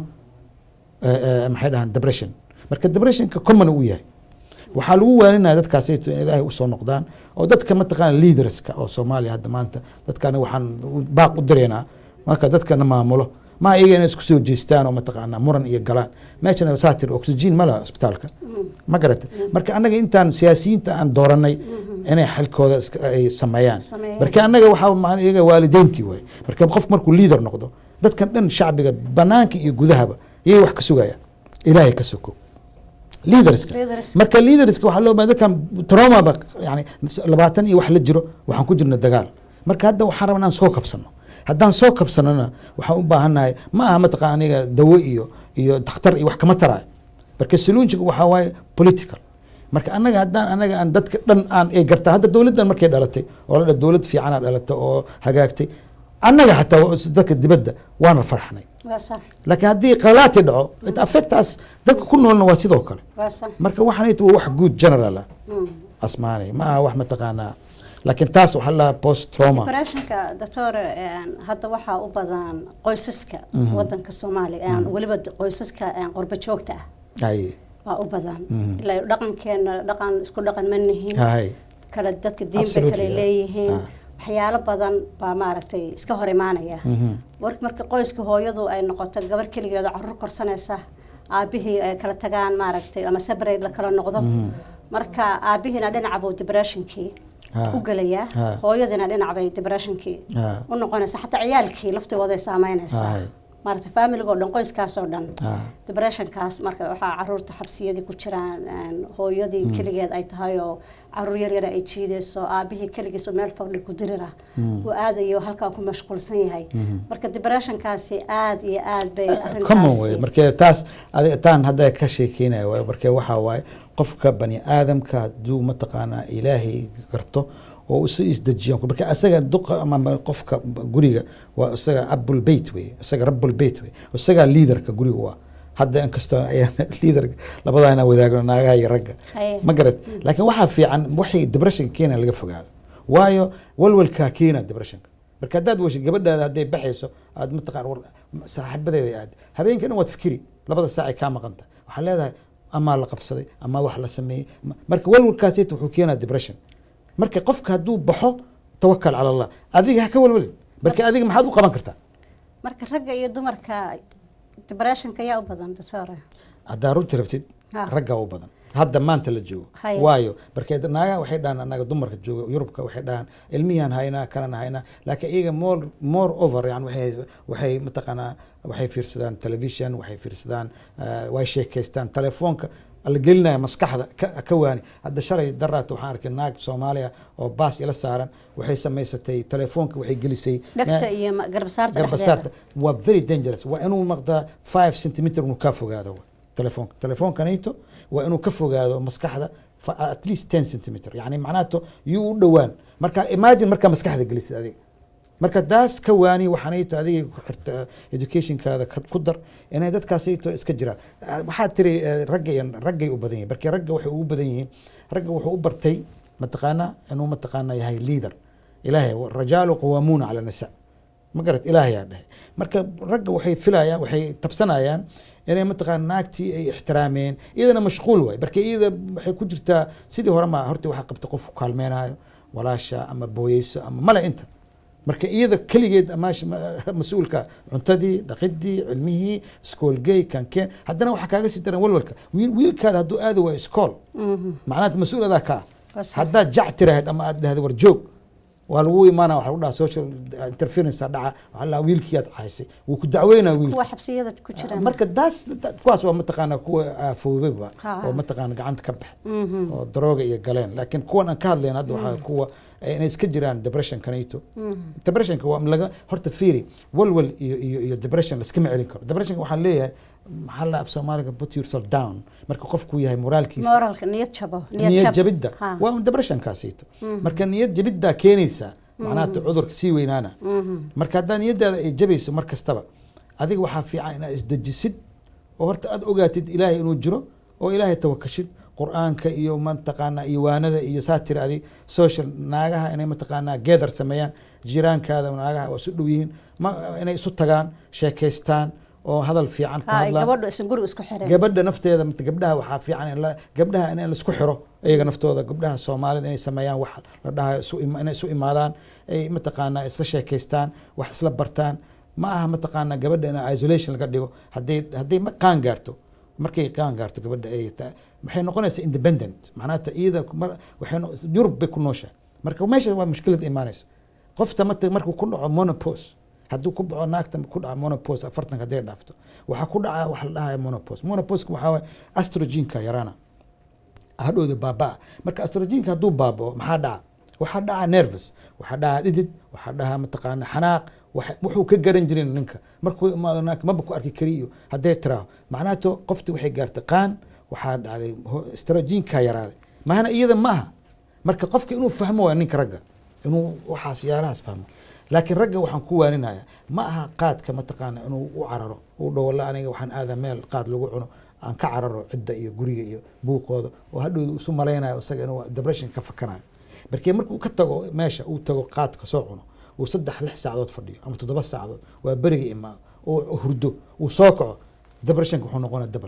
B: eh, eh, maxay dhahaan depression marka depressionka common uu yahay waxaa lagu waaninaya dadkaasayto in ilaahay usoo noqdaan oo dadka mataqaana leaderska oo soomaaliya hadda maanta dadkani waxaan u- baaq u direynaa marka dadkana maamulo ma iyaga inay isku soo jeestaan oo mataqaana muran iyo galaan meeshana saa tiri oxygen ma laha isbitaalka ma garata marka annaga intaan siyaasiyiinta aan dooranay inay xalkooda iska- ay sameeyaan
A: Sameeyaan.
B: marka annaga waxaa ma- iyaga waalideyntii waay marka qof markuu leader noqdo dadkan dhan shacbiga banaanka iyo gudahaba iyay wax ka sugayaan ilaahay ka soko leaderska
A: Leaders.
B: marka leaderska waxaa loo baahan dadkan trauma ba yani labaatan iyo wax la jiro waxaan ku jirna dagaal marka hadda waxaan rabaa inaan soo kabsano haddaan soo kabsanona waxaan u baahannahay ma aha mataqaan aniga dawo iyo iyo dakhtar iyo wax kama taraayo marka soluunjiga waxaa waaye political marka annaga haddaan anaga aan dadka dhan aan ay gartaa hadda dowladdan markay dhalatay oo la dha dowlad fiicanaa dhalatay oo hagaagtay annaga xataa waa- dadka dibadda waana farxnay
A: waa sax
B: laakiin haddii qalaati dhaco it affect us dadka ku noolna waa sidoo kale
A: waa sax
B: marka waxaan waa wax good general ah
A: Mm.
B: asmaanay ma aha wax mataqaanaa laakiin taas waxaa la post trauma
A: depressionka doctor een, hadda waxaa u badan qoysaska wadanka soomaaliya een, weliba d- qoysaska een, qurbo joogta ah
B: hay
A: waa u badan
B: Mhm.
A: ilaa dhaqankeena dhaqan isku dhaqan ma nihin
B: hay
A: kala dadka diin bay
B: Absolutely,
A: kale
B: yeah.
A: leeyihiin
B: Ah.
A: waxyaalo badan baa maaragtay iska hor imaanaya
B: Mhm.
A: war marka qoyska hooyadu ay noqoto gabar keligeeda caruur korsanaysa aabihii ay kala tagaan maaragtay ama separate la kala noqdo marka aabihiina dhinaca buu depressionkii
B: Ah.
A: u gelayaa
B: Ah.
A: hooyadiina dhinac bay depressionkii
B: Ah.
A: u noqonaysa xataa ciyaalkii laftigooday saameynaysaa
B: Ah.
A: maaragtay familigoo dhan qoyskaas oo dhan
B: Ah.
A: depressionkaas marka waxaa caruurta xabsiyadii ku jiraan een, hooyadii keligeed ay tahay oo caruur yar yar ay jiidayso aabihii keligiis oo meel fadhi ku dirira uu aadayo halkaa ku mashquulsan yahay marka depressionkaasi aad iyo aad bay
B: common way
A: arrintaasi
B: marka taas adiga taan hadda ka sheekeynaya waay marka waxaa waaye qofka bani aadamka hadduu mataqaanaa ilaahay garto oo isu isdejiyan marka asaga duqa ama ma- qofka guriga waa isaga abul beyt wey isaga rabul beyt wey isaga leaderka guriga waa hadda inkastoo ayaan leader labadaa inaan wadaagno naagaha iyo ragga
A: Haye.
B: ma garad laakiin waxaa fiican waxay depression keena laga fogaado waayo walwalkaa keena depressionka marka haddaad wesho gabadhaada hadday baxayso aad mataqaan war saaxiibadeeda aad habeenka dhan waad fikiri labada saac ay kaa maqanta waxaa leedahay amaa la qabsaday amaa wax la sameeyey Ma- marka walwalkaasita wuxuu keenaa depression marka qofka hadduu baxo tawakal cala allah adiga ha ka walwalin marka adiga maxaad u qaban kartaa
A: marka ragga iyo dumarka depressionka yaa u badan doctor
B: haddaa runtii rabtid
A: Ha.
B: raggaa u badan hadda maanta la joogo
A: Haye.
B: waayo markee naagaha waxay dhahaan anaga dumarka jooga yurubka waxay dhahaan ilmihian haynaa kalena haynaa laakiin iyaga more more over yani waxay waxay mataqaanaa waxay fiirsadaan television waxay fiirsadaan eh, way sheekaystaan telefoonka la gelinaya maskaxda ka, ka waani hadda shalay daraata waxaan arkay naag soomaaliya oo baas ila saaran waxay samaysatay telefoonka waxay gelisay
A: dhegta iyo ma- garbasaarta
B: garbasaarta
A: dhexdeeda
B: waa very dangerous waa inuu maqdaa five centimeter inuu kaa fogaado telefoonka telefoonkanayto waa inuu ka fogaado maskaxda fa- at least ten centimeter yani macnahato yuu u dhowaan marka imagine markaa maskaxda gelisid adiga marka taas ka waani waxaanayto adiga ku xirta educationkaada ka- ku dar inay dadkaasayto iska jiraan Ah, waxaad tiri eh, ragga iyo raggay u badan yihin marka ragga waxay ugu badan yihiin ragga wuxuu u bartay mataqaana inuu mataqaana yahay leader ilaahay rajaalu qawaamuuna cala nisa ma garat ilaahayaa dhahay marka ragga waxay filayaan waxay tabsanayaan inay mataqaana naagtii ay ixtiraameen iyadana mashquul waay marka iyada waxay ku jirtaa sidii hore ma horta waxaa qabta qof ku kaalmeenaayo walaasha ama booyeyso ama male inta marka iyada keligeed maash- ma- mas-uulka cuntadii dhaqidii cilmihii iskoolgey kankeen haddana waxaa kaaga sii daran walwalka wiil wiilkaada hadduu aadi waayo iskool macnaha mas-uul adaa ka ah
A: Waa sax.
B: haddaad jac tiraahd ama aad dhahda war joog waa lagu imaana waxa lagu dhaha social interference dhaca waxaa la wiilkii aad caysay wuu ku dacweynaa wiilka
A: kuwa xabsiyada ku jiraan
B: marka daas da- kuwaas waa mataqaana kuwa aafoobeba
A: Ha.
B: oo mataqaana gacanta ka bax oo darooga iyo galeen laakiin kuwan aan ka hadlayn hadda waxaa kuwa eh, inay iska jiraan depression kanayto depressionka waa laga horta fiiri walwal iyo iyo iyo depression laskama celin karo depressionka waxaan leeyahay maxaa la af soomaaliga put yourself down marka qofku yahay moraalkiisa
A: moralka niyad jabo
B: niyad jabidda
A: Ha.
B: waa un depressionkaasiito marka niyad jabiddaa keenaysa macnaha cudurka sii weynaana marka haddaa niyadaada ay jabayso mar kastaba adiga waxaa fiican inaad isdejisid oo horta aad ogaatid ilaahay inuu jiro oo ilaahay tawakashid qur-aanka iyo mataqaana iyo waanada iyo saa tiri adi social naagaha inay mataqaanaa geedar sameeyaan jiraankaada naagaha waa isu dhow yihiin ma inay isu tagaan sheekaystaan oo hadal fiican ku
A: ha ay
B: hadlaan
A: gabadhu isan guriga isku xireen
B: gabadha nafteeda mat- gabdhaha waxaa fiican in la- gabdhaha in laisku xiro iyaga naftooda gabdhaha soomaalida inay sameeyaan wax la dhahayo isu ima- inay isu imaadaan ay mataqaanaa isla sheekaystaan wax isla bartaan ma aha mataqaanaa gabadha in isolation laga dhigo hadday hadday ma- qaan gaarto markay qaan gaarto gabadha ay ta- waxay noqonaysaa independent macnaha iyada mar- waxay no- yurub bay ku nooshahay marka meesha waa mushkilad imaanaysa qofta mata markuu ku dhaco monopose hadduu ku dhaco naagta ku dhaco monopose afartanka hadday dhaafto waxaa ku dhaca waxa la dhahayo monopose monoposeka waxaa waye astrogenka yaraana hadhowda baabaa marka astrogenka hadduu baabao maxaa dhaca waxaa dhaca nervous waxaa dhaca dhidid waxaa dhaca mataqaana xanaaq waxa- wuxuu ka garan jirin ninka markuu imaado naagka maba ku arki kariyo hadday tiraaho macnaato qofti waxay gaartay qaan waxaa dhacday ho- astrogenka yaraaday mahana iyada ma aha marka qofka inuu fahmo waa ninka ragga inuu waxaas yaalahaas fahmo laakiin ragga waxaan ku waaninaya ma aha qaadka mataqaana inuu u cararo uu dhawo la aniga waxaan aadaa meel qaad lagu cuno aan ka cararo cidda iyo guriga iyo buuqooda oo hadhowda isu malaynayo isaga inuu depression ka fakanayo markii markuu ka tago meesha uu tago qaadka soo cuno uu saddex lix saacadood fadhiyo ama toddoba saacadood waa beriga imaado oo hurdo uu soo kaco depressionka wuxuu noqonaya dabal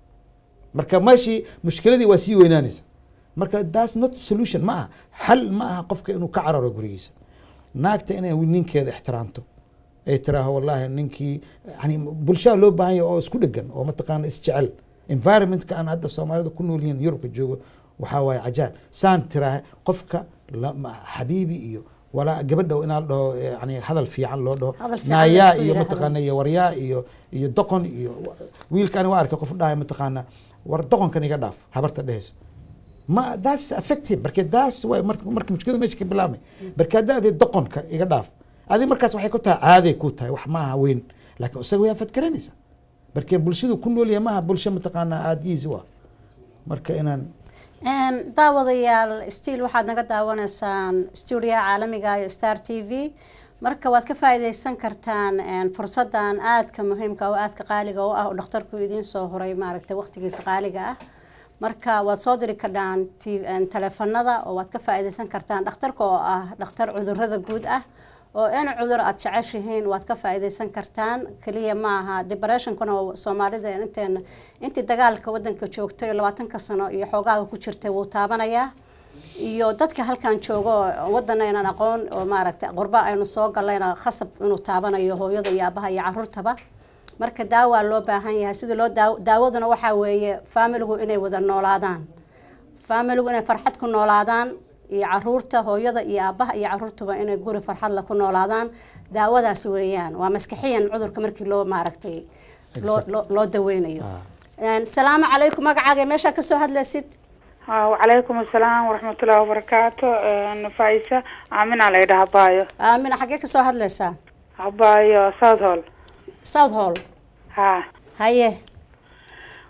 B: marka meeshii mushkiladii waa sii weynaanaysa marka that's not solution ma aha xal ma aha qofka inuu ka cararo gurigiisa naagta inay ninkeeda ixtiraamto ay tiraaho wallahi ninkii yani bulshada loo baahan yahay oo isku dhegan oo mataqaana isjecel environmentka aan hadda soomaalida ku nool yihiin yurubka joogo waxaa waaye cajaab saan tiraaha qofka la- ma- xabiibi iyo walaa gabadha inaa la dhaho yani hadal fiican loo dhaho
A: Hadal fiican la
B: naayaa
A: isku
B: iyo
A: yidhaahdo.
B: mataqaana iyo waryaa iyo iyo doqon iyo wiilkaan waa arkay qof dhahay mataqaana war doqonkan iga dhaaf habarta dhehayso ma that's affect him marka that's way marka marka mushkilada meesha ka bilaabmay marka hadda adi doqonka iga dhaaf adi markaas waxay ku tahay caaday ku tahay wax maaha weyn laakiin isaga way afadgaranaysa marka bulshadu ku nool yahay maaha bulsho mataqaana aada easy u ah marka inaan
A: Een, daawadayaal stiil waxaad naga daawanaysaan stuudiyaha caalamiga iyo star t v marka waad ka faa'iidaysan kartaan een, fursadan aadka muhiimka oo aadka qaaliga u ah oo dhakhtarku idiin soo horay maaragtay waqtigiisa qaaliga ah marka waad soo diri kardhaan t- een, taleefanada oo waad ka faa'iidaysan kartaan dhakhtarka oo ah dhakhtar cudurrada guud ah oo in cudur aad jeceshihiin waad ka faa'iidaysan kartaan keliya ma aha depressionkuna waa soomaalida inteena intii dagaalka wadanka joogtay labaatanka sano iyo xoogaaga ku jirtay wuu taabanayaa iyo dadka halkan joogo oo wadanaynan aqoon oo maaragtay qurba aynu soo galayna khasab inuu taabanayo hooyada iyo aabaha iyo caruurtaba marka daawaa loo baahan yahay sidii loo daaw daawaduna waxaa weeye faamiligu inay wada noolaadaan faamiligu inay farxad ku noolaadaan iyo caruurta hooyada iyo aabaha iyo caruurtuba inay guri farxadla ku noolaadaan daawadaas weeyaan waa maskaxiyan cudurka markii loo maaragtay loo loo- loo daweynayo Een, salaamu calaykum magacaaga meeshaa kasoo hadlaysid
E: ha wacalaykum asalaam waraxmatullahi wabarakaatu nafaaisa aamina la yidhaha habaayo
A: aamina xaggee kasoo hadlaysaa
E: habaayo south hall
A: south hall
E: ha
A: haye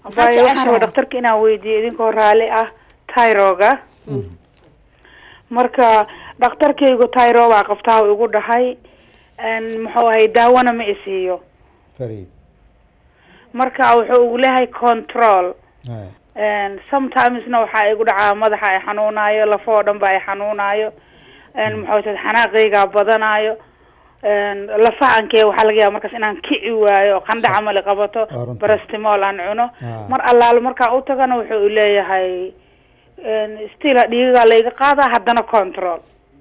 E: abaayo waxaan
A: jeceshahay?
E: rabaa dhakhtarka inaan weydiiyo idinkoo raalli ah tyroga marka dhakhtarkaygu tyro baa qabtaa uu igu dhahay n muxuu ahay daawona ma isiiyo
B: fariid
E: marka wuxuu ugu leeyahay control
B: Haya.
E: n sometimesna waxaa igu dhacaa madaxa ay xanuunayo lafoo dhan ba ay xanuunayo n muxuu tahay xanaaqaygaa badanayo n lafahankee waxaa laga yaaba markaas inaan kici waayo qandha camal i qabato
B: Waa runta.
E: barastimol aan cuno
B: Ah.
E: mar allaale markaa u tagana wuxuu leeyahay n still dhiigagaa layga qaadaa haddana control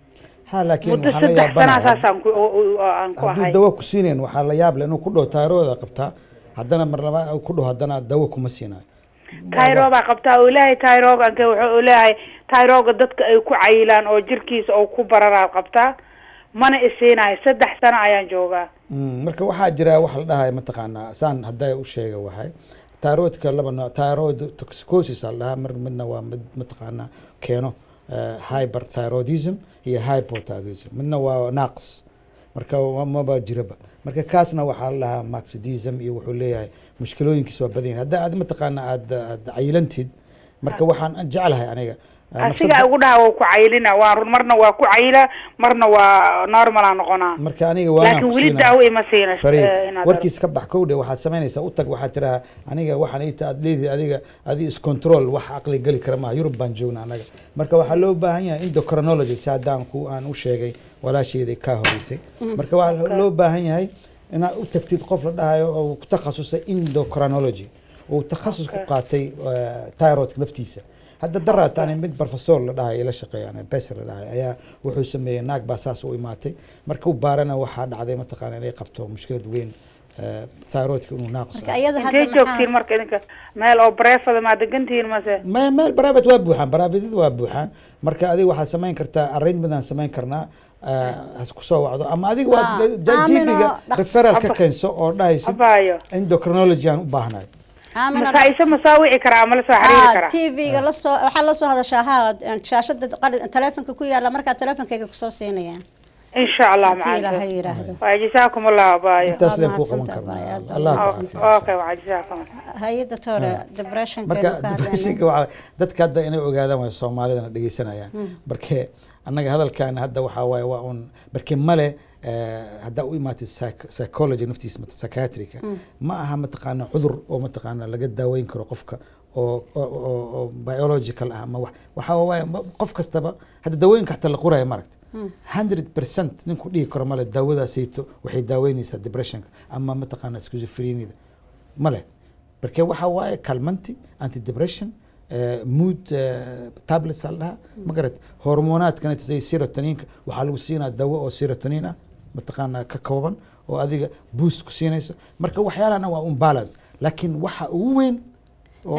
B: ha laakiin
E: muddo
B: waxaa la
E: saddex sana
B: yaabanahay
E: saasaan ku u- u- aan ku
B: hadduu
E: ahay
B: dawo ku siinayn waxaa la yaab leh inuu ku dhaho taarooda qabtaa haddana mar laba ku dhaho haddana dawo kuma siinayo
E: tyro baa qabtaa uu leeyahay tyroganke wuxuu leeyahay tyroga dadka ay ku cayilaan oo jirkiisa oo ku bararaa qabtaa mana isiinayo saddex sano ayaan joogaa
B: Mm, marka waxaa jira wax la dhahay mataqaanaa saan hadday u sheega waxay thyroidka laba nooc thyroid toxicosis la dhahaa mar midna waa mid mataqaanaa keeno eh, hyperthyroidism iyo hypothyroidism midna waa naaqs marka wa- maba jiraba marka kaasna waxaa la dhahaa maxidism iyo wuxuu leeyahay mushkilooyinkiis waa badan yahay hadda aad mataqaanaa aad aad cayilantid marka waxaan jeclahay aniga eh,
E: asiga
B: nafsada-
E: ugu dhaha waa ku cayilina waa run marna waa ku cayila marna waa normalaa noqonaa
B: marka aniga waanaan
E: laakiin
B: ku
E: weli
B: siinaa.
E: daawo ima siina
B: fariid
E: eh, inaad
B: warkiis ka bax kowdhe waxaad samaynaysaa u tag waxaad tiraha aniga waxaan ita aad leedihi adiga adi iscontrol wax caqli geli kara maaha yurub baan joogna anaga marka waxaa loo baahan yahay endocrinology si haddaan ku aan u sheegay walaasheeda kaa horeysay marka waxaa loo baahan yahay inaad u tagtid qof la dhahayo oo ku takhasusay endocrinology uu takhasus ku qaatay eh, thyroidka naftiisa hadda daraat ani mid professor la dhahay ila shaqeeyaan besser la dhahay ayaa wuxuu sameeyey naag baa saas u imaatay markuu baarana waxaa dhacday mataqaana inay qabto mushkilad weyn eh, thyroidka inuu naaqis
A: marka
B: ah
A: iyada
E: intee
A: hadda
E: joogtiin
A: maxaa
E: marka idinka meel oo bareefada maa degantihiin mase
B: me meel baraabat waa buuxaan baraabatyada waa buuxaan marka adiga waxaad samayn kartaa arrangement aan samayn karnaa eh, has kusoo wacdo ama adiga
A: Ah,
B: waa
A: aamino,
B: jibiga
A: dhaq-
B: referral ka
E: Abba-
B: keenso oo dhahaysid
E: abaayo
B: endocrinology aan u baahnahay
A: aamina
E: masaa-ise masaa wici karaa ama lasoo xiriiri
A: ha
E: karaa
A: tv-ga lasoo waxaa lasoo hadashaa ha shaashada qali- telefonka ku yaala markaa telefonkayga kusoo siinayaan
E: insha allah
A: hadii ilaahay
E: macanta
A: yiraahdo
E: waa jisaakum allah abaayo
B: intaas
A: Waa
B: leen ku qaban
A: mahadsantahay,
B: karnaa
A: aad baa
B: allah ku
A: mahadsantahay.
B: caafiyo.
E: okay waa jisaakum
A: hay-adda toore depressionka
B: marka depressionka waxaa dadka hadda inay ogaadaan way soomaalidana dhegeysanayaan marke annaga hadalkan hadda waxaa waaye waa un marke male eh, haddaa u imaatid psych- psychology naftiisa mat- psychiatrica ma aha mataqaana cudur oo mataqaana laga daaweyn karo qofka oo oo- oo oo biological ah ama wax waxaa waaye ma- qof kastaba hadda daawooyinka xataa la qoraya maaragta hundred percent ninku dhihi karo male daawadaasayto waxay daaweynaysaa depressionka ama mataqaana schizophreniada male marka waxa waaye calmanti antidepression eh, mood eh, tablets aa la dhahaa ma garat hormonaadkana sida serotoninka waxaa lagu siinaa dawo oo serotonin ah mataqaana ka kooban oo adiga boost ku siinayso marka waxyaalahana waa un balance laakiin waxa ugu weyn oo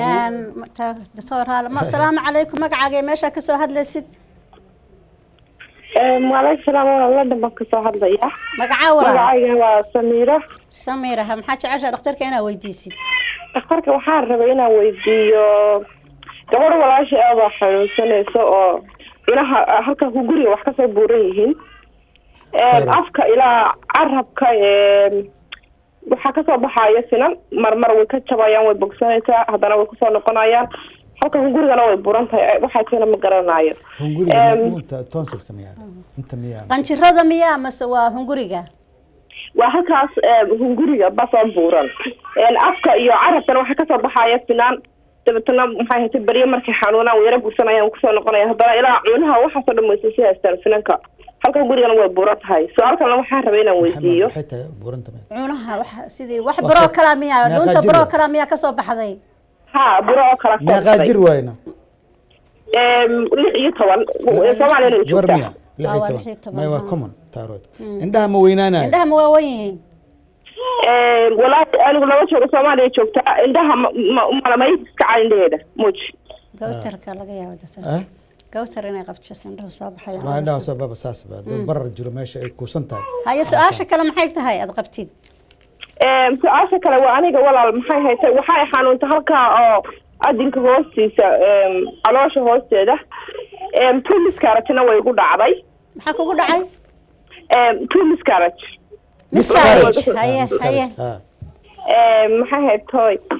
A: doctor haal ma asalaamu calaykum magacaaga ee meeshaa kasoo hadlaysid
F: waaleykum salaam waa london baan kasoo hadlaya
A: magacaa walaal
F: magacayga waa samiira
A: samiiraha maxaa jeceshaa dhakhtarka inaa weydiisid
F: dhakhtarka waxaan rabay inaan weydiiyo gabadh walaasha aada xanuunsanayso oo cunaha halkan ku guriga wax kasoo buuran yihiin
B: Tayro.
F: afka ilaa carabka waxaa kasoo baxaya sinan marmar way ka jabayaan way bogsanaysaa haddana way kusoo noqonayaan halkan ku gurigana way buran tahay waxaa keena ma garanayo
B: hunguriga
F: Em,
B: inta tonsilka miyaa inta miyaa
A: qanjirada miyaa mase waa hunguriga
F: waa halkaas hunguriga basoo buuran afka iyo carabkana waxaa kasoo baxaya sinaan dabeetana maxay haytay beryo markay xanuunaan way yara gursanayaan kusoo noqonaya haddana ilaa cunaha waxaasoo dhan waysa si haystaan finanka halka gurigana way buuran tahay su-aalkana waxaan rabay inaan weydiiyo
B: maxay tahay buuranta miyaa
A: cunaha waxa sidii wax
B: Waa
A: baroo
B: ka-
A: kalaa miyaa
B: meeqaa
A: dhuunta
B: jir
A: baroo
B: ah?
A: kalaa miyaa kasoo baxday
F: ha buro oo kala
B: meeqaa jir waayna
F: lix iyo toban soomaaliyana way
B: gabar
F: joogtaa
B: miya lix
A: Ah,
B: iyo
A: waa
B: toban
A: lix iyo toban,
B: may waa
A: ha.
B: common thyroid indhaha ma weynaanayo
A: indhaha ma waawan yihiin
F: walaahi anigu laba joogo soomaaliya joogtaa indhaha malamay kaca indhaheeda muj
A: gawtarka laga yaabo doctor
B: ah
A: gawtar inay qabto indhahu soo
B: waa
A: baxayaan
B: indhaha soo baba saas ba dad barar jiro meesha ay kuusan tahay
A: haye su-aasha kale maxay tahay aad qabtid
F: su-aasha kale waa aniga walaal maxay haytay waxay xanuuntay halkaa oo adinka hoostiisa caloosha hoosteeda two miscaragena way igu dhacday
A: maxaa kugu dhacay
F: two miscarage
A: miscarriage
B: Miscarriage.
A: haye
B: Ah,
A: haye
B: miscarriage. Ah.
F: maxay haytoy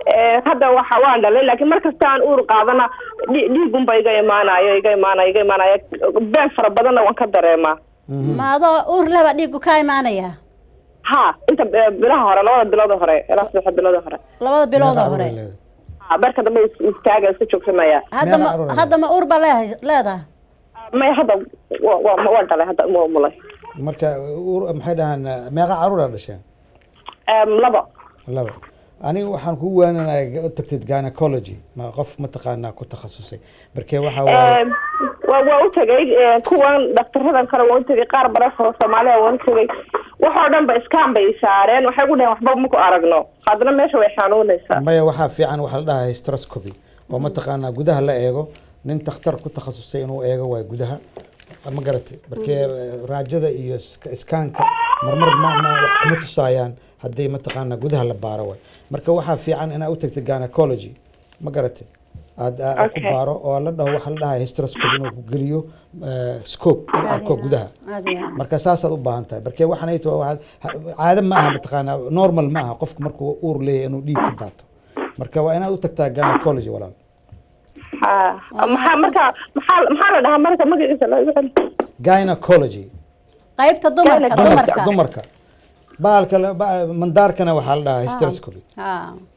F: Eh, hadda waxa waan dhalay laakiin mar kasta aan uur qaadana dhi- dhiigunba iga imaanayo iga imaanayo iga imaanayo been fara badanna waan ka dareemaa
A: ma adoo uur leba dhiigu ka imaanaya
F: ha inta eh, bilaha hore labada bilood oo hore ilaa saddexa bilood oo hore
A: labada bilood
B: Meeqa
A: oo
B: caruur ay
A: hore
B: leedahay?
F: ha beerka dambe is- istaaga iska joogsanaya
A: hadda
B: Meeqa
A: ma
B: caruur ay
A: hadda ma uur ba leehay- leedahay
F: may hadda wa- wa- waan dhalay hadda ma mulay
B: marka ur- maxay dhahaan meeqa caruuraa dhasheen
F: Em, laba
B: laba aniga waxaan kugu waananaya u tagtid gynecology ma qof mataqaanaa ku takhasusay markee waxa waaye
F: Em, waa waa u tegay eh, kuwan dhaktaradan kale waan u tegay qaar badan oo soomaaliya waan u tegay waxoo dhan ba iskaan bay saareen waxay ku dhaheen waxba maku aragno haddana meesha way xanuunaysaa
B: maya waxaa fiican waxaa la dhahaa hysteroscopy oo mataqaanaa gudaha la eego nin takhtar ku takhasusay inuu eego waa gudaha ma garatay markee raajada iyo iska- iskaanka marmar ma ma wax kuma tusaayaan hadday mataqaanaa gudaha la baaro waay marka waxaa fiican inaad u tagtid gynecology ma garatay aad aad ku
F: Okay.
B: baaro oo la dhaho waxaa la dhahaa hysteroscopy inuu ku geliyo eh, scope uu arko gudaha
A: Aad iyo aad.
B: marka saasaad u baahan tahay marka waxaan ay tahay waxaad- ha- caado ma aha mataqaanaa normal ma aha qofku markuu uur leeyahay inuu dhiig ka daato marka waa inaad u tagtaa gynecology walaal
F: ha maxaa marka maxaa maxaa la dhahaa marka magaciisa loo yaqaan
B: gynecology
A: qaybta dumarka
F: Dumarka,
A: dumarka
B: dumarka baalka la- ba- mandaarkana waxaa la dhahaa hysteroscopy
A: ha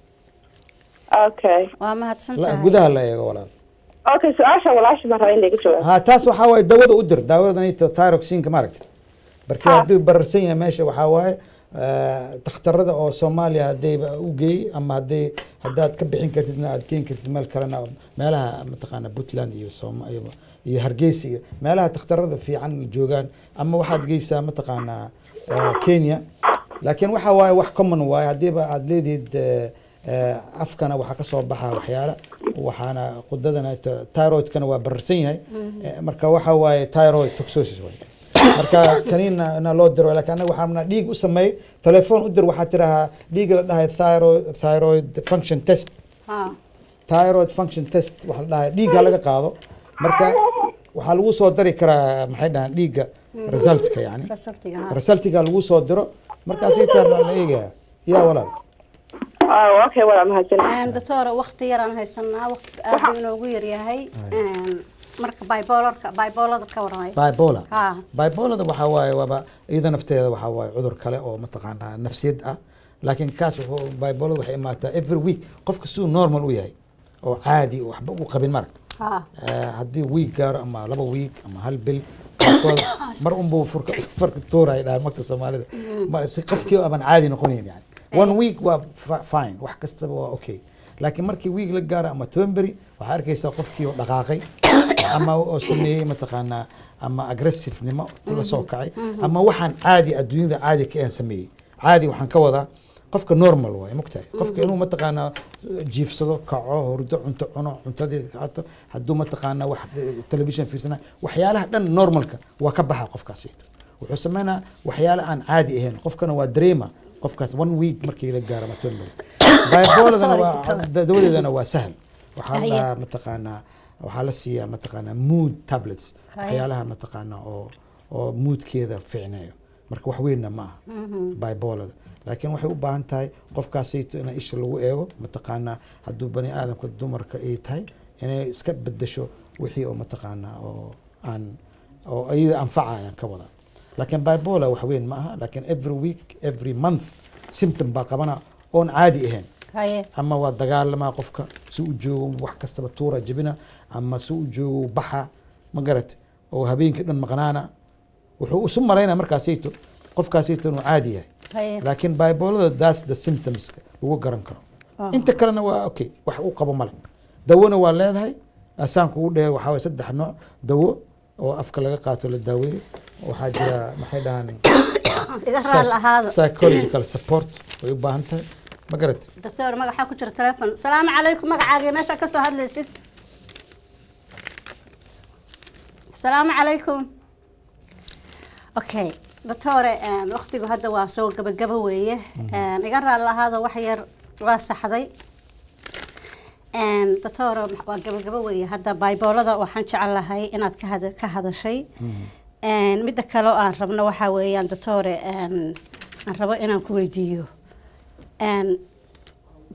F: okay
A: waa mahadsan
B: La-
A: tahay
B: gudaha la eego walaal
F: okay su-aasha walaashi baan rabaa in laga jawaabo
B: ha taas waxaa waaye dawada u dir daawadanayta thyroxinka maaragta marka
F: Ha.
B: hadduu bararsan yahay meesha waxaa waaye eh, takhtarada oo soomaaliya haddayba u geey ama hadday haddaad ka bixin kartidna aad keeni kartid meel kalena meelaha mataqaana puntland iyo sooma iyo iyo hargeysa iyo meelaha takhtarada fiican joogaan ama waxaad geysaa mataqaanaa eh, kenya laakiin waxa waaye wax common waaye haddiiba aad leedihid eh, eh, afkana waxaa ka soo baxa waxyaala waxaana qudadana t- thyroidkana waa bararsan yahay Eh, marka waxa waaye thyroid toxosis waaye marka kaniina na loo diro laakiin anaga waxaa dhiig u sameey telefoon u dir waxaa tirahaa dhiiga la dhahay thyroid thyroid function test
A: ha
B: thyroid function test waxaa la dhahay dhiigga laga qaado marka waxaa lagu soo dari karaa maxay dhahaan dhiigga resultska yani
A: resultiga ha
B: resultiga lagu soo diro markaas itaa la eegaya yaa walaal
F: Ah, okay waa mahadsan
A: Een, doctor waqti yaraan haysanaa waqti aad buu inoogu yaryahay Een, marka bipolarka bipolarka ka waramay
B: bipolar
A: ha
B: bipolarda waxaa waaye waaba iyada nafteeda waxaa waaye cudur kale oo mataqaanaa nafsiyad ah laakiin kaas wuxuu bipolar waxay imaataa every week qofka siduu normal u yahay oo caadi oo waxba u qabin marag
A: ha
B: Eh, haddii week gaaro ama laba week ama hal bil qaarkood mar unbuu furka farka tuuraya dhaha magta soomaalida Ma- si qofkii aban caadi noqonayn yani one week waa fi- fine wax kastaba waa okay laakiin markii week la gaaro ama toban beri waxaa arkaysaa qofkii oo dhaqaaqay ama oo sameeyey mataqaanaa ama aggressivenimo la soo kacay ama waxaan caadi adduunyada caadi ka ahan sameeyey caadi waxaan ka wadaa qofka normal waaye mogtahay qofka inuu mataqaanaa jiifsado kaco hurdo cunto cuno cuntadii kacato hadduu mataqaanaa wax eh, television fiirsana waxyaalaha dhan normalka waa ka baxa qofkaasi wuxuu sameynaa waxyaala aan caadi ahayn qofkana waa dareema qofkaas one week markii la gaaro matomber bipoladana
A: Sorry,
B: waa
A: doctor.
B: da- dawadeedana waa sahal waxaa la
A: Haye.
B: dhahaa mataqaanaa waxaa la siiyaa mataqaanaa mood tablets
A: Haye.
B: waxyaalaha mataqaanaa oo oo moodkeeda fiicneeyo marka wax weynna ma aha bibolada laakiin waxay u baahan tahay qofkaasayto in isha lagu eego mataqaanaa hadduu bani aadamka dumarka ay tahay inay iska bedesho wixii oo mataqaanaa oo aan oo iyada anfacayaan ka wada laakiin bipolar wax weyn ma aha laakiin every week every month symptom baa qabana oon caadi ahayn
A: haye
B: ama waa dagaalamaa qofka si u joogo wax kastaba tuura jebina ama si u joogo baxa ma garat oo habeenkii dhan maqnaana wuxuu isu malaynaa markaasayto qofkaasayto inuu caadi yahay
A: haye
B: laakiin bibolada that's the symptoms lagu garan karo
A: Ah.
B: inta kalena waa okay wax u qabo male dawona waa leedahay asaan kugu dhehe waxaa waye saddex nooc dawo oo afka laga qaato la daaweeyo waxaa jira maxay dhahaan
A: iga raali ahaada
B: psychological support way u baahan tahay ma garat
A: doctor magaxaa ku jira telefon salaamu calaykum magacaaga meesha ka soo hadlaysid salaamu calaykum okay doctore een, waqtigu hadda waa soo gabagaba weeye Een, iga raali ahaada wax yar waa saxday Een, doctore waa gabagaba weeye hadda bibolada waxaan jecelahay inaad ka hada- ka hadashay Een, midda kale oo aan rabno waxaa weeyaan doctore een, aan rabo inaan ku weydiiyo Een,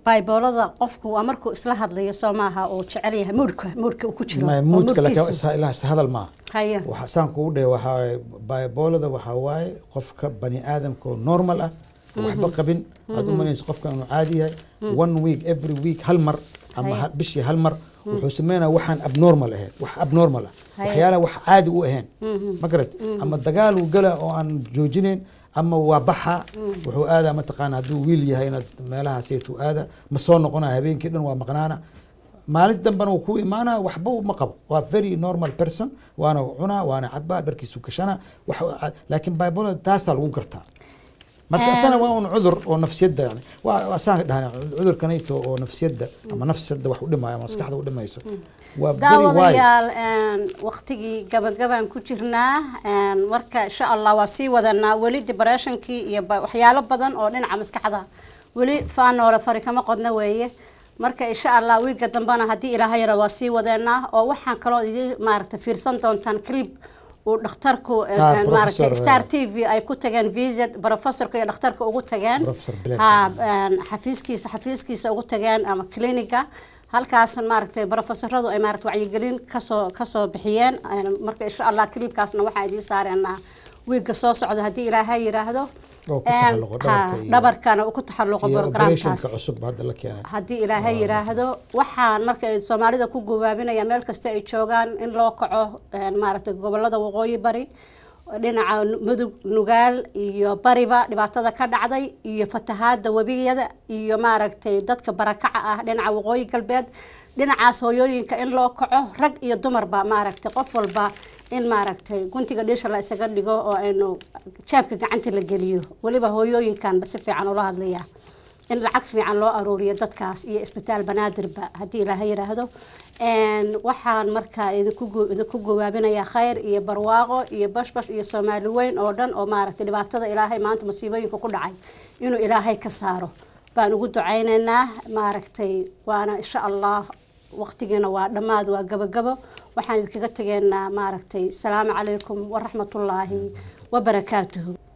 A: bayboolada qofku waa markuu isla hadlayo soo maaha uu jecel yahay muudka muudka uu ku jiro
B: Ma-
A: oo
B: muudka laakiin
A: moodkiisu-
B: isa- ilaa isa hadal maaha
A: haya
B: waxa saan kugu dhahe waxaa waaye bibolada waxaa waaye qofka bani aadamka oo normal ah oo waxba qabin aad u malaysa qofka inuu caadi yahay one week every week hal mar ama
A: Haya.
B: ha- bishii hal mar wuxuu sameynaya waxaan abnormal ahayn wax abnormal ah
A: Haya.
B: waxyaalaha wax caadi u ahayn ma garat ama dagaal uu gala oo aan joojinayn ama waa baxa wuxuu aadaa mataqaana hadduu wiil yahay inaad meelahaasaytuu aada ma soo noqonaya habeenkii dhan waa maqnaana maalinta dambena uu ku imaana waxba ma qabo waa very normal person waana cunaa waana cabaa dharkiisu gashana wax laakiin bible taasaa lagu gartaa marka isana waa un cudur oo nafsiyadda yani waa waa saan dhahan cudurkanayto oo nafsiyadda ama nafsiyadda wax u dhimaayo ama maskaxda u dhimayso waa very wide
A: daawadayaal een, waqtigii gabagabaan ku jirnaa een, marka insha allah waa sii wadanaa weli depressionkii iyo ba- waxyaalo badan oo dhinaca maskaxda weli faanoole fari kama qodna weeye marka insha allah wiiga dambena haddii ilaahay yara waa sii wadeenaa oo waxaan kaloo idin maaragta fiirsan doontaan clip uu dhakhtarku een,
B: Ah,
A: een, maaragta
B: Professor,
A: star t v ay ku tageen visit professorka iyo dhakhtarka ugu tageen
B: Professor Black.
A: ha een, xafiiskiisa xafiiskiisa ugu tageen ama cliniga halkaas maaragtay professoradu ay maaragtay wacyigelin kasoo kasoo bixiyeen een, marka insha allah clipkaasna waxaan idiin saareenaa wiiga soo socda haddii ilaahay yiraahdo
B: oo ku
A: Een,
B: taxalluqo
A: ha,
B: dhabarka iyo-
A: dhabarkana uu ku taxalluqo
B: iyo operationka
A: programkaas
B: cusub hadda la keenay
A: haddii ilaahay yiraahdo waxaan marka soomaalida ku gubaabinaya meel kasta ay joogaan in loo kaco een, maaragtay gobolada waqooyi bari dhinaca mudug nugaal iyo bariba dhibaatada ka dhacday iyo fatahaada webiyada iyo maaragtay dadka barakaca ah dhinaca waqooyi galbeed dhinacaas hooyooyinka in loo kaco rag iyo dumarba maaragtay qof walba in maaragtay guntiga dhisha la isaga dhigo oo aynu jaabka gacanta la geliyo weliba hooyooyinkanba si fiican ula hadlaya in lacag fiican loo aruuriyo dadkaas iyo isbitaal banaadirba haddii ilaahay yiraahdo Een, waxaan markaa idinku gu- idinku gawaabinayaa khayr iyo barwaaqo iyo bashbash iyo soomaali weyn oo dhan oo maaragtay dhibaatada ilaahay maanta masiibooyinka ku dhacay inuu ilaahay ka saaro baan ugu ducaynaynaa maaragtay waana insha allah waqtigiina waa dhammaad waa gabagabo waxaan idinkaga tegeynaa maaragtay asalaamu calaykum waraxmatullaahi wabarakaatuhu